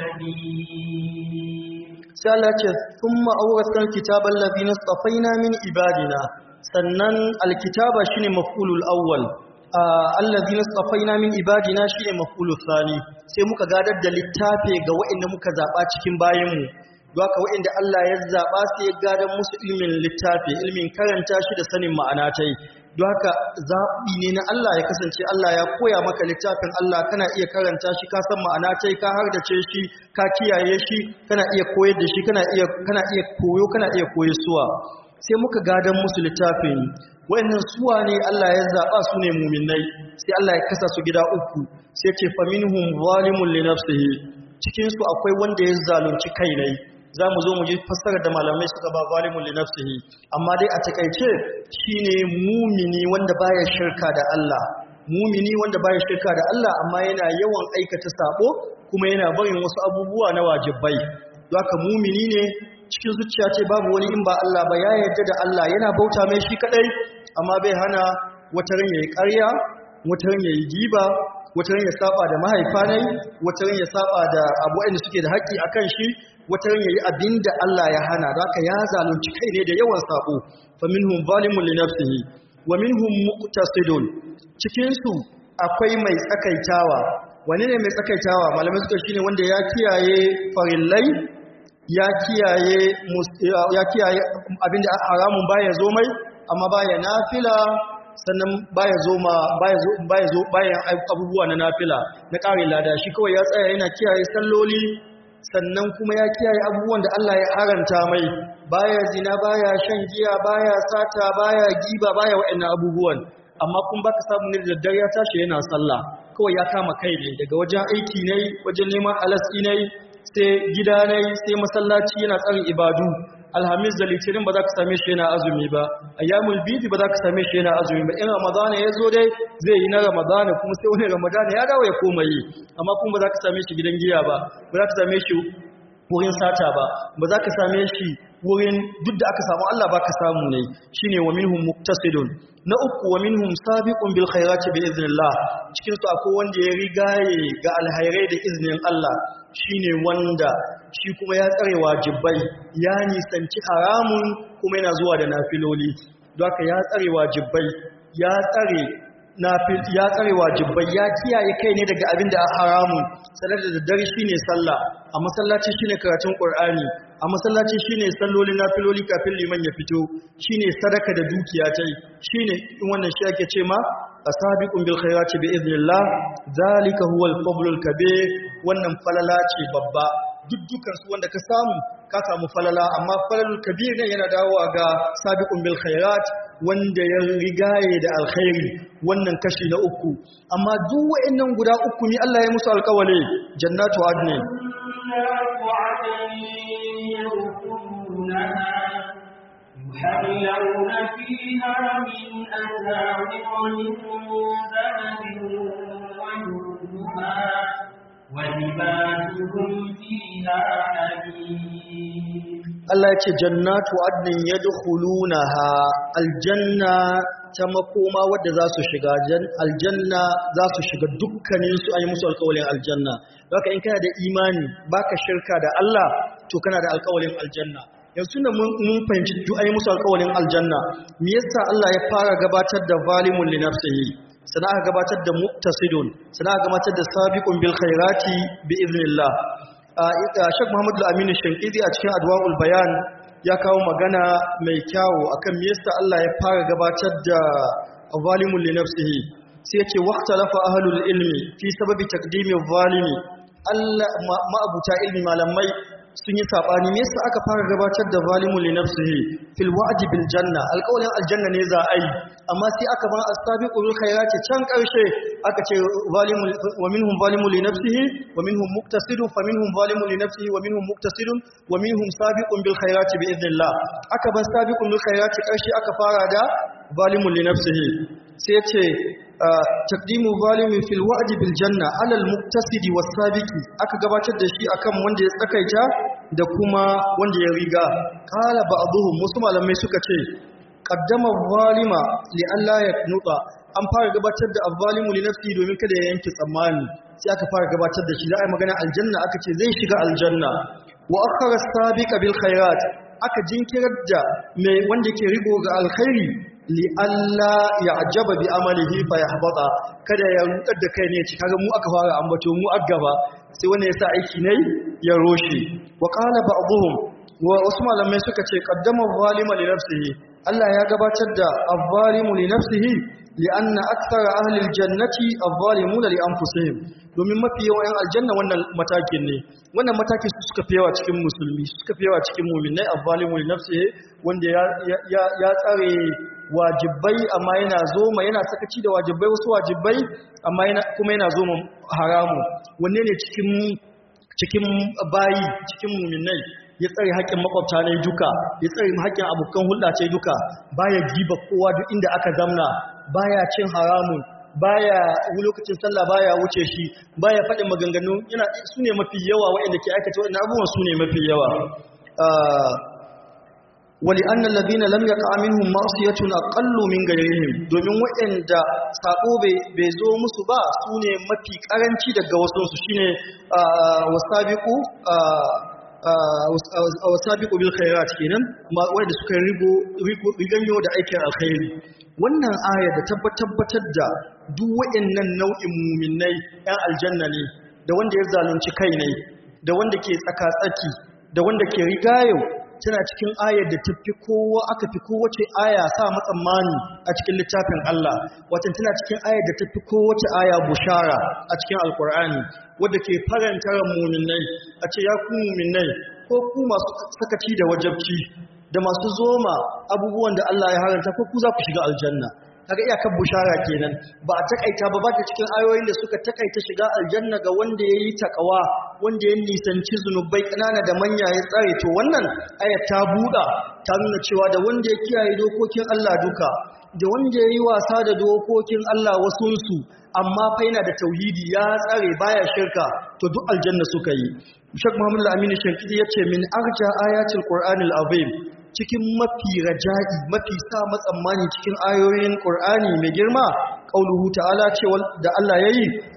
الكبير sai Allah ce thumma awrasna alkitaba alladhina istafaina min ibadina sannan alkitaba shine maf'ulul awwal alladhina istafaina min ibadina shine maf'ulul thani sai muka gadar da littafi ga waɗanda muka zaba cikin bayanmu haka waɗanda Allah ya zaba sai ya gadar musu ilmin littafi ilmin karanta shi da sanin ma'ana tai don haka zaɓi ne na Allah ya kasance Allah ya koya maka littafin Allah kana iya karanta shi ka san ma'ana tai ka hardace shi ka kiyaye shi kana iya koyar da shi kana iya kana iya koyo kana iya koyarsuwa sai muka gadan musu littafin wayannan suwa ne Allah ya zaba su ne mu'minai sai Allah ya kasa su gida uku sai ce faminhum zalimun li nafsihi cikin su akwai wanda ya zalunci kai ne zamu zo mu ji fassarar da malamai suka ba zalimun li nafsihi amma dai a takeice shine mumini wanda baya shirka da Allah mumini wanda baya shirka da Allah amma yana yawan aikata sabo kuma yana barin wasu abubuwa na wajibai don haka mumini ne cikin zuciya ce babu wani in ba Allah ba ya yarda da Allah yana bauta mai shi kadai amma bai hana wata ran yayi ƙarya wata ran yayi giba wata ran ya saba da mahaifanai wata ran ya saba da abu da suke da haƙƙi akan shi wata ran yayi abinda Allah ya hana don haka ya zalunci kai ne da yawan sabo faminhum zalimun li nafsihi wa minhum muqtasidun cikin su akwai mai tsakaitawa wani ne mai tsakaitawa malamai suka shine wanda ya kiyaye farillai ya kiyaye ya kiyaye abinda haramun baya zo mai amma baya nafila sannan baya zo ma baya zo baya zo baya abubuwa na nafila na ƙarin lada shi kawai ya tsaya yana kiyaye salloli sannan kuma ya kiyaye abubuwan da Allah ya haranta mai baya zina baya shan giya baya sata baya giba baya waɗannan abubuwan amma kun baka samu ne da daddare ya tashi yana sallah kawai ya kama kai ne daga wajen aiki ne wajen neman alasti ne sai gida ne sai masallaci yana tsarin ibadu alhamis da litinin ba za ka same shi yana azumi ba ayyamul bidi ba za ka same shi yana azumi ba in ramadana ya zo dai zai yi na ramadana kuma sai wani ramadana ya dawo ya koma yi amma kuma ba za ka same shi gidan giya ba ba za ka same shi wurin sata ba ba za ka same shi wurin duk da aka samu Allah ba ka samu ne shine wa minhum muqtasidun na uku wa minhum sabiqun bil khairati bi iznillah cikin su akwai wanda ya rigaye ga alhairai da iznin Allah shine wanda shi kuma ya tsare wajibai ya nisanci haramun kuma yana zuwa da nafiloli don haka ya tsare wajibai ya tsare ya tsare wajibai ya kiyaye kai ne daga abin da haramun sanar da daddare shine sallah a masallaci shine karatun qur'ani a masallaci shine sallolin nafiloli kafin liman ya fito shine sadaka da dukiya tai shine in wannan shi ake ce ma asabiqun bil khairati bi idnillah zalika huwal fadlul kabir wannan falala ce babba duk dukan su wanda ka samu ka samu falala amma falalul kabir ne yana dawowa ga sabiqun bil khairat wanda ya rigaye da alkhairi wannan kashi na uku amma duk wa'annan guda uku ne Allah ya musu alƙawari jannatu adnin يحلون فيها من أساور من ذهب ويرمها ولباسهم فيها حديد Allah ya ce jannatu adnin yadkhulunaha aljanna ta makoma wadda za su shiga aljanna za su shiga dukkanin su ayi musu alƙawarin aljanna haka in kana da imani baka shirka da Allah to kana da alƙawarin aljanna yanzu da mun fahimci duk ayi musu alƙawarin aljanna me yasa Allah ya fara gabatar da zalimun li nafsihi sana aka gabatar da muqtasidun sana aka gabatar da sabiqun bil khairati bi idnillah Sheikh Muhammad Al-Amin Shankidi a cikin Adwa'ul Bayan ya kawo magana mai kyawu akan me yasa Allah ya fara gabatar da zalimun li nafsihi sai ya ce waqtalafa ahlul ilmi fi sababi taqdimi zalimi Allah ma'abuta ilmi malamai sun yi sabani me yasa aka fara gabatar da zalimun li nafsihi fil wa'di bil janna alqawlin aljanna ne za a yi amma sai aka ba as-sabiqu bil khairati can karshe aka ce zalimul wa minhum zalimun li nafsihi wa minhum muqtasidun fa minhum zalimun li nafsihi wa minhum muqtasidun wa minhum sabiqun bil khairati bi idnillah aka ba sabiqun bil khairati karshe aka fara da zalimun li nafsihi sai ce taqdimu zalimin fil wa'di bil janna ala al muqtasidi was sabiqi aka gabatar da shi akan wanda ya tsakaita da kuma wanda ya riga qala ba'dhum wasu malamai suka ce qaddama zalima li alla yaknuta an fara gabatar da azzalimu li nafsi domin kada ya yanke tsammani sai aka fara gabatar da shi za a yi magana aljanna aka ce zai shiga aljanna wa akhara sabiqa bil khairat aka jinkirar da mai wanda ke rigo ga alkhairi li alla ya'jaba bi amalihi fa yahbata kada ya rudar da kai ne ci kaga mu aka fara ambato mu aggaba sai wanda ya sa aiki ne ya roshe wa qala ba'dhum wa wasu malamai suka ce qaddama zalima li nafsihi Allah ya gabatar da az-zalimu li nafsihi li'anna akthara ahli al-jannati az-zalimuna li anfusihim domin mafi yawan yan aljanna wannan matakin ne wannan matakin su suka fi yawa cikin musulmi suka fi yawa cikin mu'minai az-zalimu li nafsihi wanda ya ya ya tsare wajibai amma yana zoma yana sakaci da wajibai wasu wajibai amma yana kuma yana zoma haramu wanne ne cikin cikin bayi cikin mu'minai ya tsare haƙƙin makwabta ne duka ya tsare haƙƙin abokan hulɗa ce duka baya giba kowa duk inda aka zamna baya cin haramun baya lokacin sallah baya wuce shi baya faɗin maganganu yana su ne mafi yawa waɗanda ke aikata waɗannan abubuwan su ne mafi yawa wali annal ladina lam yaqa minhum ma'siyatun aqallu min ghayrihim domin waɗanda sabo bai zo musu ba su ne mafi karanci daga wasu su shine wasabiqu wasabiqu bil khairat kenan wanda suka rigo riganyo da aikin alkhairi wannan aya da tabbatar da duk waɗannan nau'in muminai ɗan aljanna ne da wanda ya zalunci kai ne da wanda ke tsaka-tsaki da wanda ke rigayo tana cikin ayar da tafi kowa aka fi kowace aya sa matsammani a cikin littafin Allah watan tana cikin ayar da tafi kowace aya bushara a cikin alkur'ani wadda ke faranta ran muminai a ce ya ku muminai ko ku masu sakaci da wajabci da masu zoma abubuwan da Allah ya haranta ko ku za ku shiga aljanna kaga iyakar bushara kenan ba a takaita ba ba ta cikin ayoyin da suka takaita shiga aljanna ga wanda yayi takawa wanda ya nisanci zunubai kanana da manya ya tsare to wannan aya ta buda ta nuna cewa da wanda ya kiyaye dokokin Allah duka da wanda yayi wasa da dokokin Allah wasunsu amma fa yana da tauhidi ya tsare baya shirka to duk aljanna suka yi Sheikh Muhammad Al-Amin Shankidi yace min arja ayatil Qur'anil azim cikin mafi raja'i mafi sa matsammani cikin ayoyin Qur'ani mai girma qauluhu ta'ala ce da Allah yayi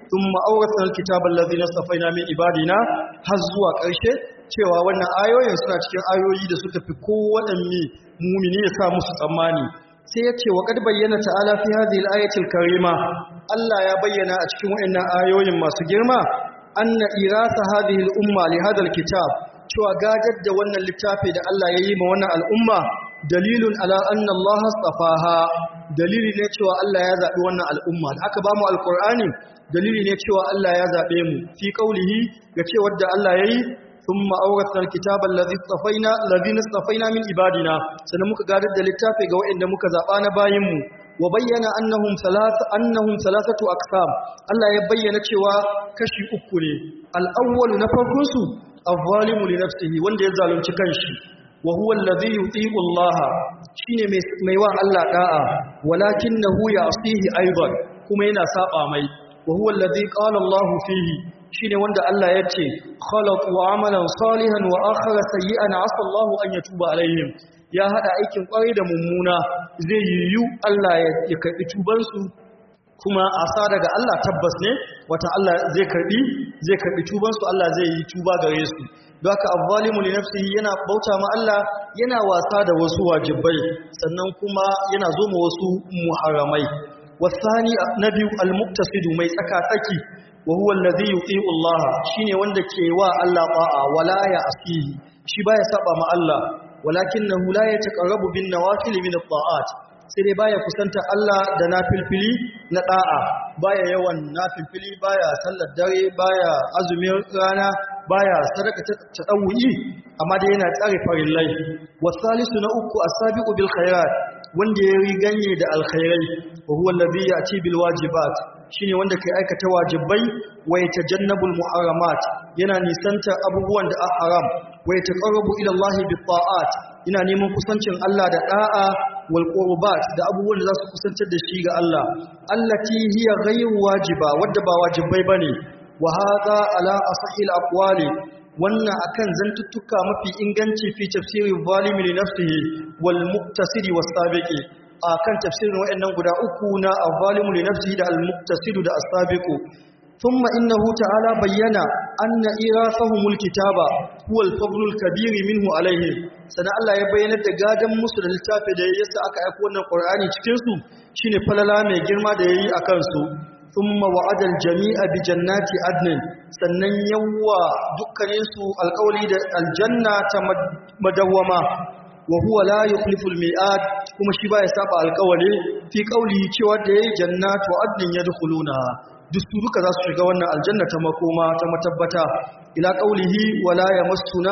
thumma awrathna alkitaba alladhina safaina min ibadina har zuwa ƙarshe cewa wannan ayoyin suna cikin ayoyi da suka fi kowaɗanne mumini ya sa musu tsammani sai ya ce wa kad bayyana ta'ala fi hadhihi al-ayati karima Allah ya bayyana a cikin waɗannan ayoyin masu girma anna irasa hadhihi al-umma li hadha al-kitab cewa gajar da wannan littafi da Allah ya yi ma wannan al'umma dalilun ala anna Allah astafaha dalili ne cewa Allah ya zabi wannan al'umma da aka ba mu alqur'ani dalili ne cewa Allah ya zabe mu fi qaulihi ga cewa da Allah yayi ثم أورثنا الكتاب الذي اصطفينا الذين اصطفينا من عبادنا sannan muka gadar da littafi ga waɗanda muka zaba na bayinmu wa bayyana annahum thalath annahum thalathatu aqsam Allah ya bayyana cewa kashi uku ne al-awwal na farkon su az-zalimu li nafsihi wanda ya zalunci kanshi wa huwa alladhi yuti'u Allah shine mai wa Allah da'a walakinahu ya'sihi aidan kuma yana saba mai wa huwa alladhi qala Allah fihi shine wanda Allah ya ce khalaqu amalan salihan wa akhara sayyi'an asa Allahu an yatuba alaihim ya hada aikin kwarai da mummuna zai yiwu Allah ya karbi tuban su kuma asa daga Allah tabbas ne wata Allah zai karbi zai karbi tuban su Allah zai yi tuba gare su don haka azzalimu li nafsihi yana bauta ma Allah yana wasa da wasu wajibai sannan kuma yana zo ma wasu muharramai wasani nabi al-muqtasidu mai tsaka tsaki wa huwa allazi yuti'u Allah shine wanda ke wa Allah ba'a wala ya asihi shi baya saba ma Allah walakinahu la yataqarrabu bin nawafil min at-ta'at sai dai baya kusanta Allah da nafilfili na da'a baya yawan nafilfili baya sallar dare baya azumin rana baya sadaka ta tadawuyi amma dai yana tsare farillai wasalisu na uku as-sabiqu bil khairat wanda ya riganye da alkhairai wa huwa allazi ya'ti bil wajibat shine wanda kai aikata wajibai wa yatajannabul muharramat yana nisanta abubuwan da a haram wa yataqarrabu ila Allah bit ta'at yana neman kusancin Allah da da'a wal qurbat da abubuwan da za su kusantar da shi ga Allah allati hiya ghayru wajiba wadda ba wajibai bane wa hadha ala asahil aqwali wannan akan zantuttuka mafi inganci fi tafsiri zalimi li nafsihi wal muqtasidi was sabiqi akan tafsirin wayannan guda uku na az-zalimu li nafsihi da al-muqtasidu da as-sabiqu thumma innahu ta'ala bayyana anna irafahumul kitaba huwa al-fadlu al-kabir minhu alaihim sana Allah ya bayyana da gadan musu da littafi da yasa aka aika wannan Qur'ani cikin su shine falala mai girma da yayi akan su thumma wa'ada al-jami'a bi jannati adnin sannan yawa dukkanin su alƙawli da aljanna ta madawwama wa huwa la yukhlifu al-mi'ad kuma shi baya saba alƙawari fi qawli cewa da yayi jannatu adnin yadkhuluna duk su duka za su shiga wannan aljanna ta makoma ta matabbata ila qawlihi wala yamassuna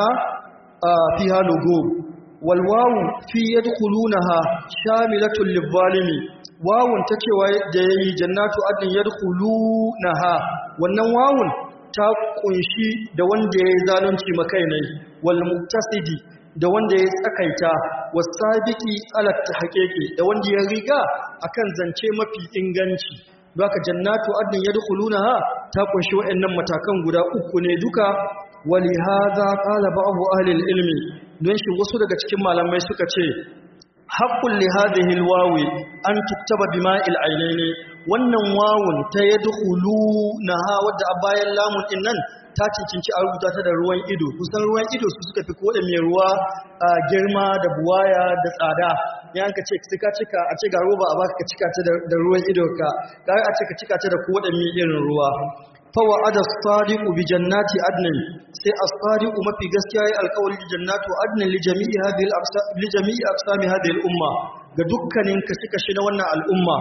fiha lugub wal wawu fi yadkhulunaha shamilatun lil-zalimi wawun ta cewa da yayi jannatu adnin yadkhulunaha wannan wawun ta kunshi da wanda yayi zalunci makainai wal muktasidi da wanda ya tsakaita wasabiki alat haqiqi da wanda ya riga akan zance mafi inganci baka jannatu adnin yadkhulunaha ta kunshi waɗannan matakan guda uku ne duka wali hadha qala ba'd ahli ilmi don shi wasu daga cikin malamai suka ce haqqul li hadhihi alwawi an tuktaba bima'il aynaini wannan wawun ta yadkhulunaha wadda a bayan lamun din nan ta cincinci a rubuta ta da ruwan ido kusan ruwan ido su suka fi koda mai ruwa a girma da buwaya da tsada yan ka ce ka cika a ce ga roba a baka ka cika ta da ruwan ido ka kai a ce ka cika ta da koda mai irin ruwa fa wa'ada as-sadiqu bi jannati adnin sai as-sadiqu mafi gaskiya yayi alƙawari da jannatu adnin li jami'i hadhihi al-aqsam li jami'i aqsami hadhihi al-umma ga dukkanin kashi-kashi na wannan al'umma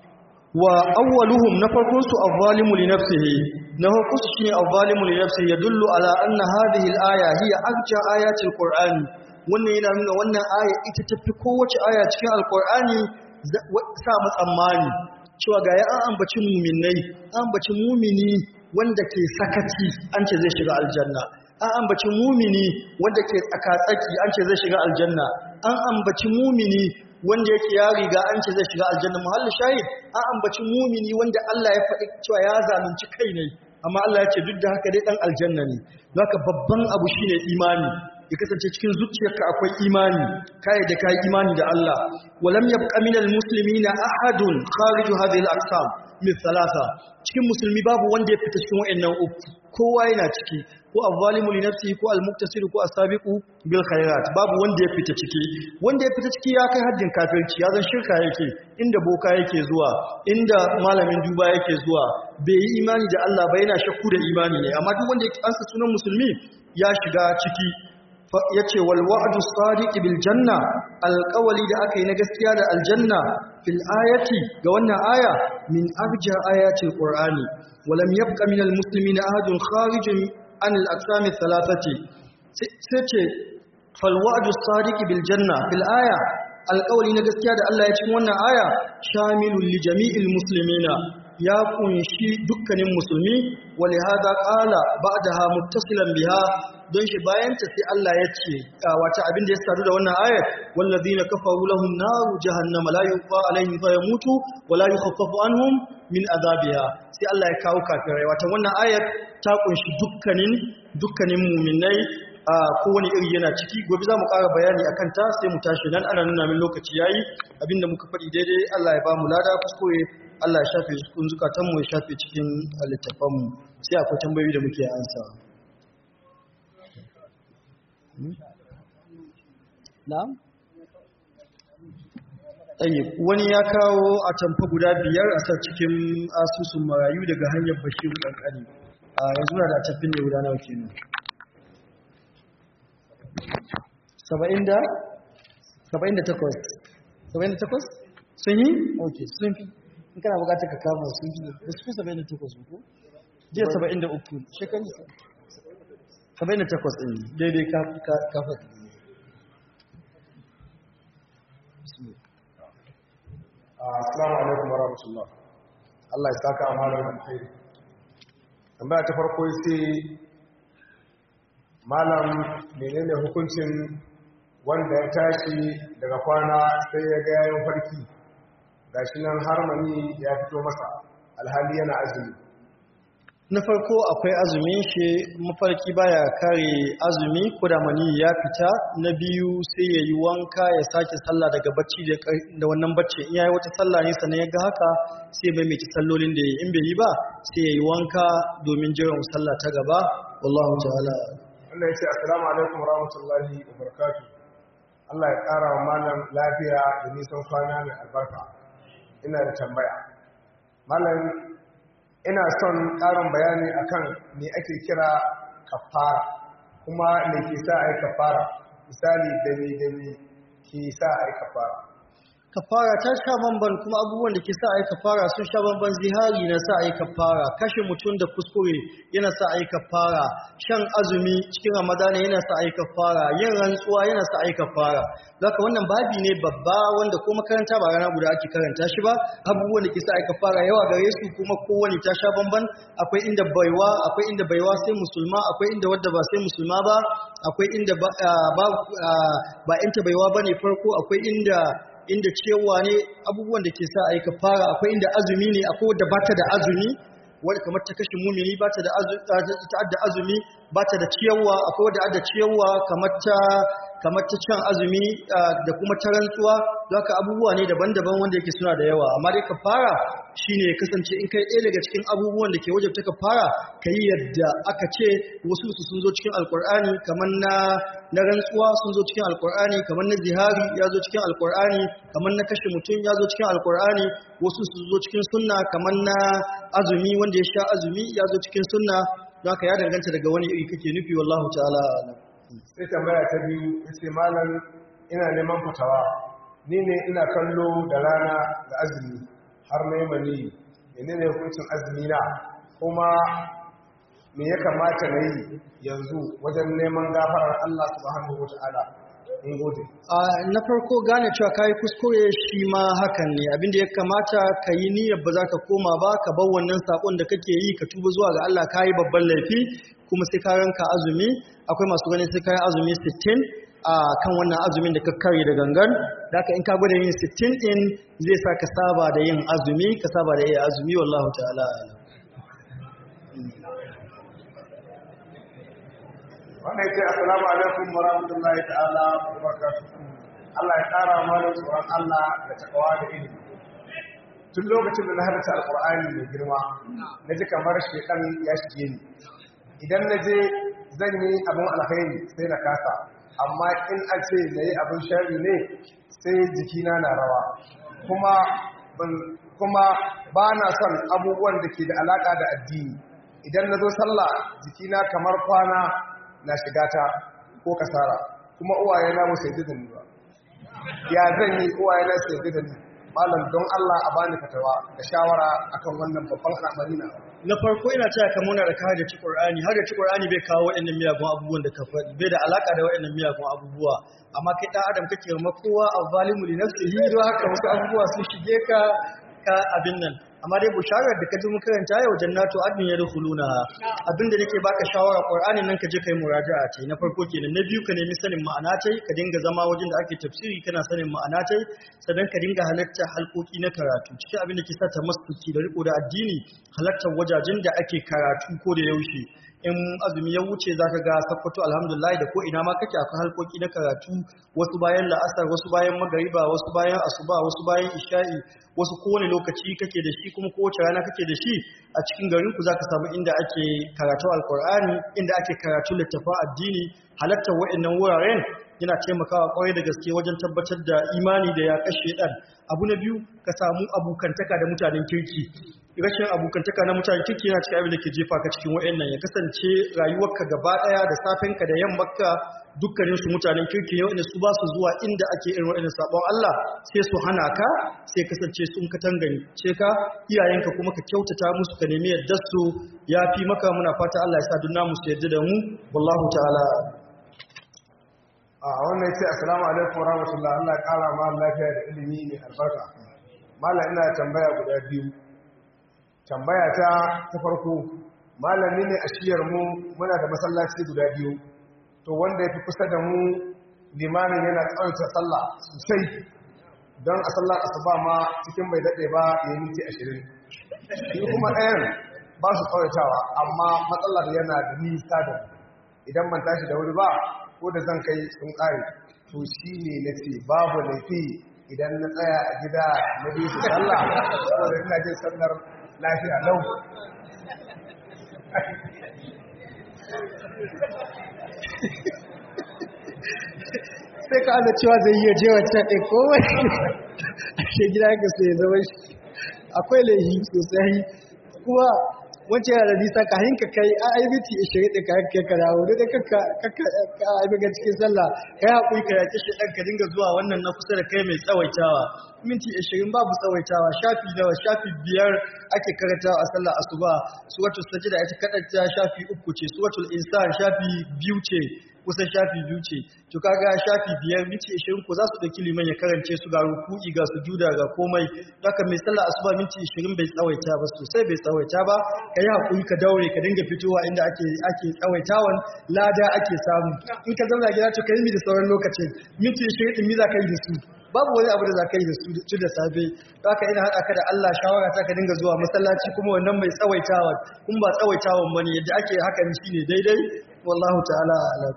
wa awwaluhum na farkon su az-zalimu li nafsihi na farkon su shine az-zalimu li nafsihi yadullu ala anna hadhihi al-aya hiya arja ayati al-qur'ani wannan yana nuna wannan aya ita tafi kowace aya cikin al-qur'ani sa mu tsammani cewa ga ya an ambaci mu'minai an ambaci mu'mini wanda ke sakaci an ce zai shiga aljanna an ambaci mu'mini wanda ke tsakatsaki an ce zai shiga aljanna an ambaci mu'mini wanda yake ya riga an ce zai shiga aljanna muhalli shahid an ambaci mumini wanda Allah ya faɗi cewa ya zalunci kai ne amma Allah ya ce duk da haka dai dan aljanna ne haka babban abu shine imani ya kasance cikin zuciyarka akwai imani kai da kai imani da Allah walam yabqa minal muslimina ahadun kharij hadhihi al-aqsam min thalatha cikin musulmi babu wanda ya fita cikin wayannan uku kowa yana ciki ko az-zalimu li nafsihi ko al-muqtasid ko as-sabiqu bil khairat babu wanda ya fita ciki wanda ya fita ciki ya kai haddin kafirci ya zan shirka yake inda boka yake zuwa inda malamin duba yake zuwa bai yi imani da Allah ba yana shakku da imani ne amma duk wanda ya ansa sunan musulmi ya shiga ciki ya ce walwa'adu sadiqi bil janna alƙawali da aka yi na gaskiya da aljanna fil ayati ga wannan aya min arja ayatil qur'ani walam yabqa min al muslimina ahadun kharijun an al aqsam al thalathati sai ce fal wa'du sadiqi bil janna fil aya alƙawali na gaskiya da Allah ya cikin wannan aya shamilul li jami'il muslimina ya kunshi dukkanin musulmi wali hada qala ba'daha muttasilan biha don shi bayan ta sai Allah ya ce wata abin da ya sadu da wannan ayat wallazina kafaru lahum naru jahannama la yuqa alaihim fa yamutu wa la yukhaffafu anhum min azabiha sai Allah ya kawo kafirai wata wannan ayat ta kunshi dukkanin dukkanin mu'minai a kowane iri yana ciki gobe za mu ƙara bayani a kanta sai mu tashi nan ana nuna min lokaci yayi abinda muka faɗi daidai Allah ya ba mu lada kuskure Allah ya shafe cikin zukatanmu ya shafe cikin littafanmu sai akwai tambayoyi da muke ansa na'am tayyib wani ya kawo a tamfa guda biyar a sa cikin asusun marayu daga hanyar bashir kankani a yanzu na da tafin ne guda nawa kenan saba'in da saba'in da takwas saba'in da takwas sun yi? ok sun fi in kana bukatar ka kama sun fi da su fi saba'in da takwas ko? jiya saba'in da uku shekaru saba'in da takwas ɗin daidai kafa Assalamu alaikum warahmatullah. Allah ya saka amalar alkhairi. Tambaya ta farko sai malam menene hukuncin wanda ya tashi daga kwana sai ya ga yayin farki gashi nan harmani ya fito masa alhali yana azumi na farko akwai azumin shi mafarki baya kare azumi ko da mani ya fita na biyu sai ya yi wanka ya sake sallah daga bacci da wannan bacci in yayi wata sallah ne sannan ya ga haka sai mai mai sallolin da ya in bai yi ba sai ya yi wanka domin jiran sallah ta gaba wallahu ta'ala Allah ya ce assalamu alaikum warahmatullahi wabarakatuh Allah ya kara wa malam lafiya da nisan kwana mai albarka ina da tambaya malam ina son ƙarin bayani akan me ake kira kafara kuma me ke sa ai kafara misali da me da me ke sa ai kafara kafara ta sha bamban kuma abubuwan da ke sa ai kafara sun sha bamban zihari na sa ai kafara kashe mutum da kuskure yana sa ai kafara shan azumi cikin ramadana yana sa ai kafara yin rantsuwa yana sa ai kafara zaka wannan babi ne babba wanda ko makaranta ba rana guda ake karanta shi ba abubuwan da ke sa ai kafara yawa gare su kuma kowane ta sha bamban akwai inda baiwa akwai inda baiwa sai musulma akwai inda wadda ba sai musulma ba akwai inda ba ba inta baiwa bane farko akwai inda inda cewa ne abubuwan da ke sa a yi kafara akwai inda azumi ne akwai wadda ba ta da azumi wadda kamar ta kashe mumini ba ta da azumi ba ta da ciyarwa akwai wadda adda ciyarwa kamar ta kamar ta can azumi da kuma ta rantsuwa don haka abubuwa ne daban-daban wanda yake suna da yawa amma dai kafara shine ya kasance in kai ɗaya daga cikin abubuwan da ke wajabta kafara ka yi yadda aka ce wasu su sun zo cikin alkur'ani kamar na na rantsuwa sun zo cikin alkur'ani kamar na zihari ya zo cikin alkur'ani kamar na kashe mutum ya zo cikin alkur'ani wasu su zo cikin sunna kamar na azumi wanda ya sha azumi ya zo cikin sunna don haka ya danganta daga wani iri kake nufi wallahu ta'ala sai tambaya ta biyu yace malam ina neman fatawa ni ne ina kallo da rana da azumi har na yi mani menene hukuncin azumi na kuma me ya kamata na yi yanzu wajen neman gafarar Allah subhanahu wata'ala in gode na farko gane cewa kayi kuskure shi ma hakan ne abinda ya kamata ka yi niyyar ba za ka koma ba ka bar wannan sakon da kake yi ka tuba zuwa ga Allah kayi babban laifi kuma sai ka ranka azumi akwai masu ganin sai kayi azumi 60 a kan wannan azumin da ka kare da gangan da in ka gwada yin 60 din zai sa ka saba da yin azumi ka saba da yin azumi wallahu ta'ala wanda ya ce assalamu alaikum wa rahmatullahi ta'ala wa barakatuh Allah ya kara mana tsoron Allah da takawa da ilimi tun lokacin da na halarta alkur'ani mai girma na ji kamar shekan ya shige ni idan na je zan yi abin alkhairi sai na kasa amma in a ce na yi abin shari ne sai jikina na rawa kuma kuma ba na son abubuwan da ke da alaka da addini idan na zo sallah jikina kamar kwana na shiga ta ko kasara kuma uwaye na musu yadda da ni ba ya zan yi uwaye na su yadda da ni malam don Allah a bani fatawa da shawara akan wannan babban al'amari na na farko ina cewa ka muna da ka da ci Qur'ani har da ci Qur'ani bai kawo waɗannan miyagun abubuwan da ka faɗi bai da alaka da waɗannan miyagun abubuwa amma kai ɗan adam kake ma kowa a zalimu li nafsihi don haka wasu abubuwa sun shige ka ka abin nan amma dai busharar da ka ji mu karanta yau jannatu adnin yadkhuluna abinda nake baka shawara qur'anin nan ka je kai muraja'a ce na farko kenan na biyu ka nemi sanin ma'ana tai ka dinga zama wajen da ake tafsiri kana sanin ma'ana tai sannan ka dinga halarta halkoki na karatu cikin abin da ke sa ta masuki da riko da addini halartar wajajen da ake karatu ko da yaushe in azumi ya wuce zaka ga sakkwato alhamdulillah da ko ina ma kake akwai halkoki na karatu wasu bayan la'asar wasu bayan magariba wasu bayan asuba wasu bayan isha'i wasu kowane lokaci kake da shi kuma kowace rana kake da shi a cikin garin ku zaka samu inda ake karatu alkur'ani inda ake karatu littafin addini halartar wa'annan wuraren yana taimakawa kwarai da gaske wajen tabbatar da imani da ya kashe dan abu na biyu ka samu abokantaka da mutanen kirki rashin abokantaka na mutanen kirki yana cikin abin da ke jefa ka cikin wa'annan ya kasance rayuwarka gaba daya da safenka da yammarka dukkanin su mutanen kirki ne wanda su ba su zuwa inda ake irin wa'annan sabon Allah sai su hana ka sai kasance sun ka tangani ce ka iyayenka kuma ka kyautata musu ka nemi yadda su ya fi maka muna fata Allah ya sa dunna musu yadda da mu wallahu ta'ala a wannan ce assalamu alaikum warahmatullahi Allah ya kara ma lafiya da ilimi mai albarka mallam ina tambaya guda biyu tambaya ta ta farko malami ne a shiyar mu muna da masallaci guda biyu to wanda ya fi kusa da mu limamin yana tsawaita sallah sosai don a sallar asuba ma cikin bai daɗe ba ya yi minti ashirin shi kuma ɗayan ba su tsawaitawa amma matsalar yana da nisa da idan ban tashi da wuri ba ko da zan kai sun ƙare to shi ne na ce babu laifi idan na tsaya a gida na biyu su sallah saboda ina jin sallar lafiya lau sai ka ana cewa zai iya je wancan ɗin kowai a shi gida ka sai zama shi akwai laihi sosai kuma wancan yana da nisa ka hinka kai a aibiti ishirin ɗin ka kai ka dawo duk da kakka aibiga cikin sallah kai haƙuri ka yaƙi shi ɗan ka dinga zuwa wannan na kusa da kai mai tsawaitawa minti ashirin babu tsawaitawa shafi nawa shafi biyar ake karanta a sallar asuba suratul sajda ita kadanta shafi uku ce suratul insan shafi biyu ce kusan shafi biyu ce to kaga shafi biyar minti 20 ko za su dauki liman ya karance su ga ruku'i ga sujuda ga komai haka mai sallar asuba minti 20 bai tsawaita ba sosai bai tsawaita ba kai hakuri ka daure ka dinga fitowa inda ake ake tsawaitawan lada ake samu in ka zauna gida to kai mi da sauran lokacin minti 20 din mi za ka yi da su babu wani abu da za ka yi da su da safe haka ina haɗa ka da Allah shawara ta ka dinga zuwa masallaci kuma wannan mai tsawaitawa kuma ba tsawaitawan bane yadda ake hakan shine daidai wallahu ta'ala a'lam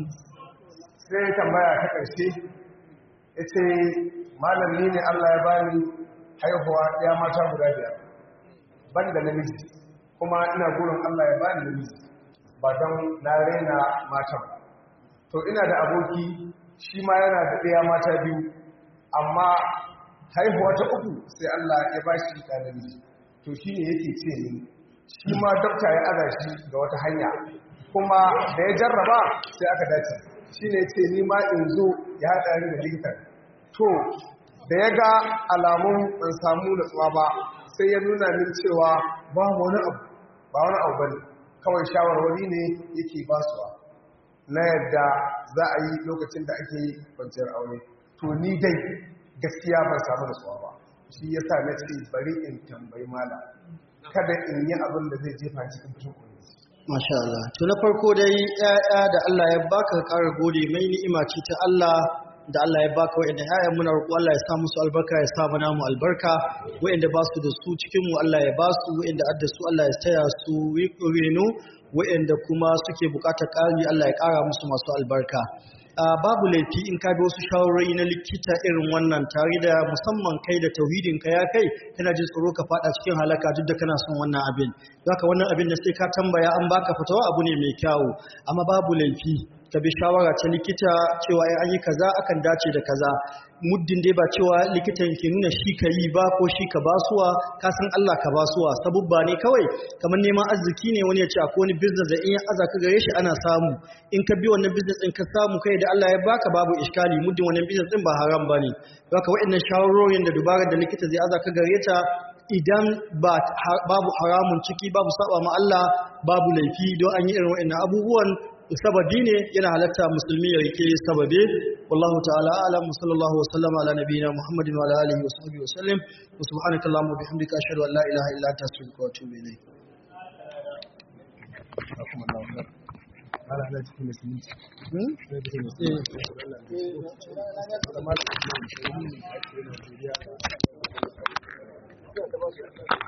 sai tambaya ta ƙarshe ya ce malami ne Allah ya bani haihuwa ya mata guda biyar ban da namiji kuma ina gurin Allah ya bani namiji ba don na raina matan to ina da aboki shi ma yana da ɗaya mata biyu amma haihuwa ta uku sai Allah ya ba shi da namiji to shi ne yake ce ni shi ma dokta ya aza shi ga wata hanya kuma da ya jarraba sai aka dace shi ne ce ni ma in zo ya haɗa ni da likitan to da ya ga alamun ban samu natsuwa ba sai ya nuna min cewa ba wani abu ba wani abu bane kawai shawarwari ne yake basuwa na yadda za a yi lokacin da ake yi kwanciyar aure to ni dai gaskiya ban samu natsuwa ba shi ya sa na ce bari in tambayi mala kada in yi abin da zai jefa cikin fushin kuɗi Masha Allah. To na farko dai ‘ya'ya da Allah ya baka ka ƙara gode mai ni'ima ce ta Allah da Allah ya baka wa'anda ƴaƴan muna roƙo Allah ya sa musu albarka ya sa mana mu albarka wa'anda ba su da su cikin mu Allah ya ba su wa'anda adda su Allah ya taya su reno wa'anda kuma suke buƙatar ƙari Allah ya ƙara musu masu albarka Uh, babu laifi in ka bi wasu shawarwari na likita irin wannan tare da musamman kai da tauhidin ka ya kai kana jin tsoro ka fada cikin halaka duk da kana son wannan abin haka wannan abin da sai ka tambaya an baka fatawa abu ne mai kyawu amma babu laifi ka bi shawara ta likita cewa ai an yi kaza akan dace da kaza muddin dai ba cewa likitan ke nuna shi ka yi ba ko shi ka basuwa ka san Allah ka basuwa sabubba ne kawai kamar neman arziki ne wani ya ce akwai wani business da in ya aza ka gare shi ana samu in ka bi wannan business din ka samu kai da Allah ya baka babu iskali muddin wannan business din ba haram bane haka waɗannan shawarorin da dubarar da likita zai aza ka gare ta idan babu haramun ciki babu saba ma Allah babu laifi don an yi irin waɗannan abubuwan sababi ne yana halatta musulmi ya rike sababe wallahu ta'ala alam sallallahu wa sallama ala nabiyina muhammadin wa ala alihi wa sahbihi wa sallam wa subhanaka allahumma wa bihamdika ashhadu an la ilaha illa anta astaghfiruka wa atubu ilayk Ana ana cikin musulunci. Hmm?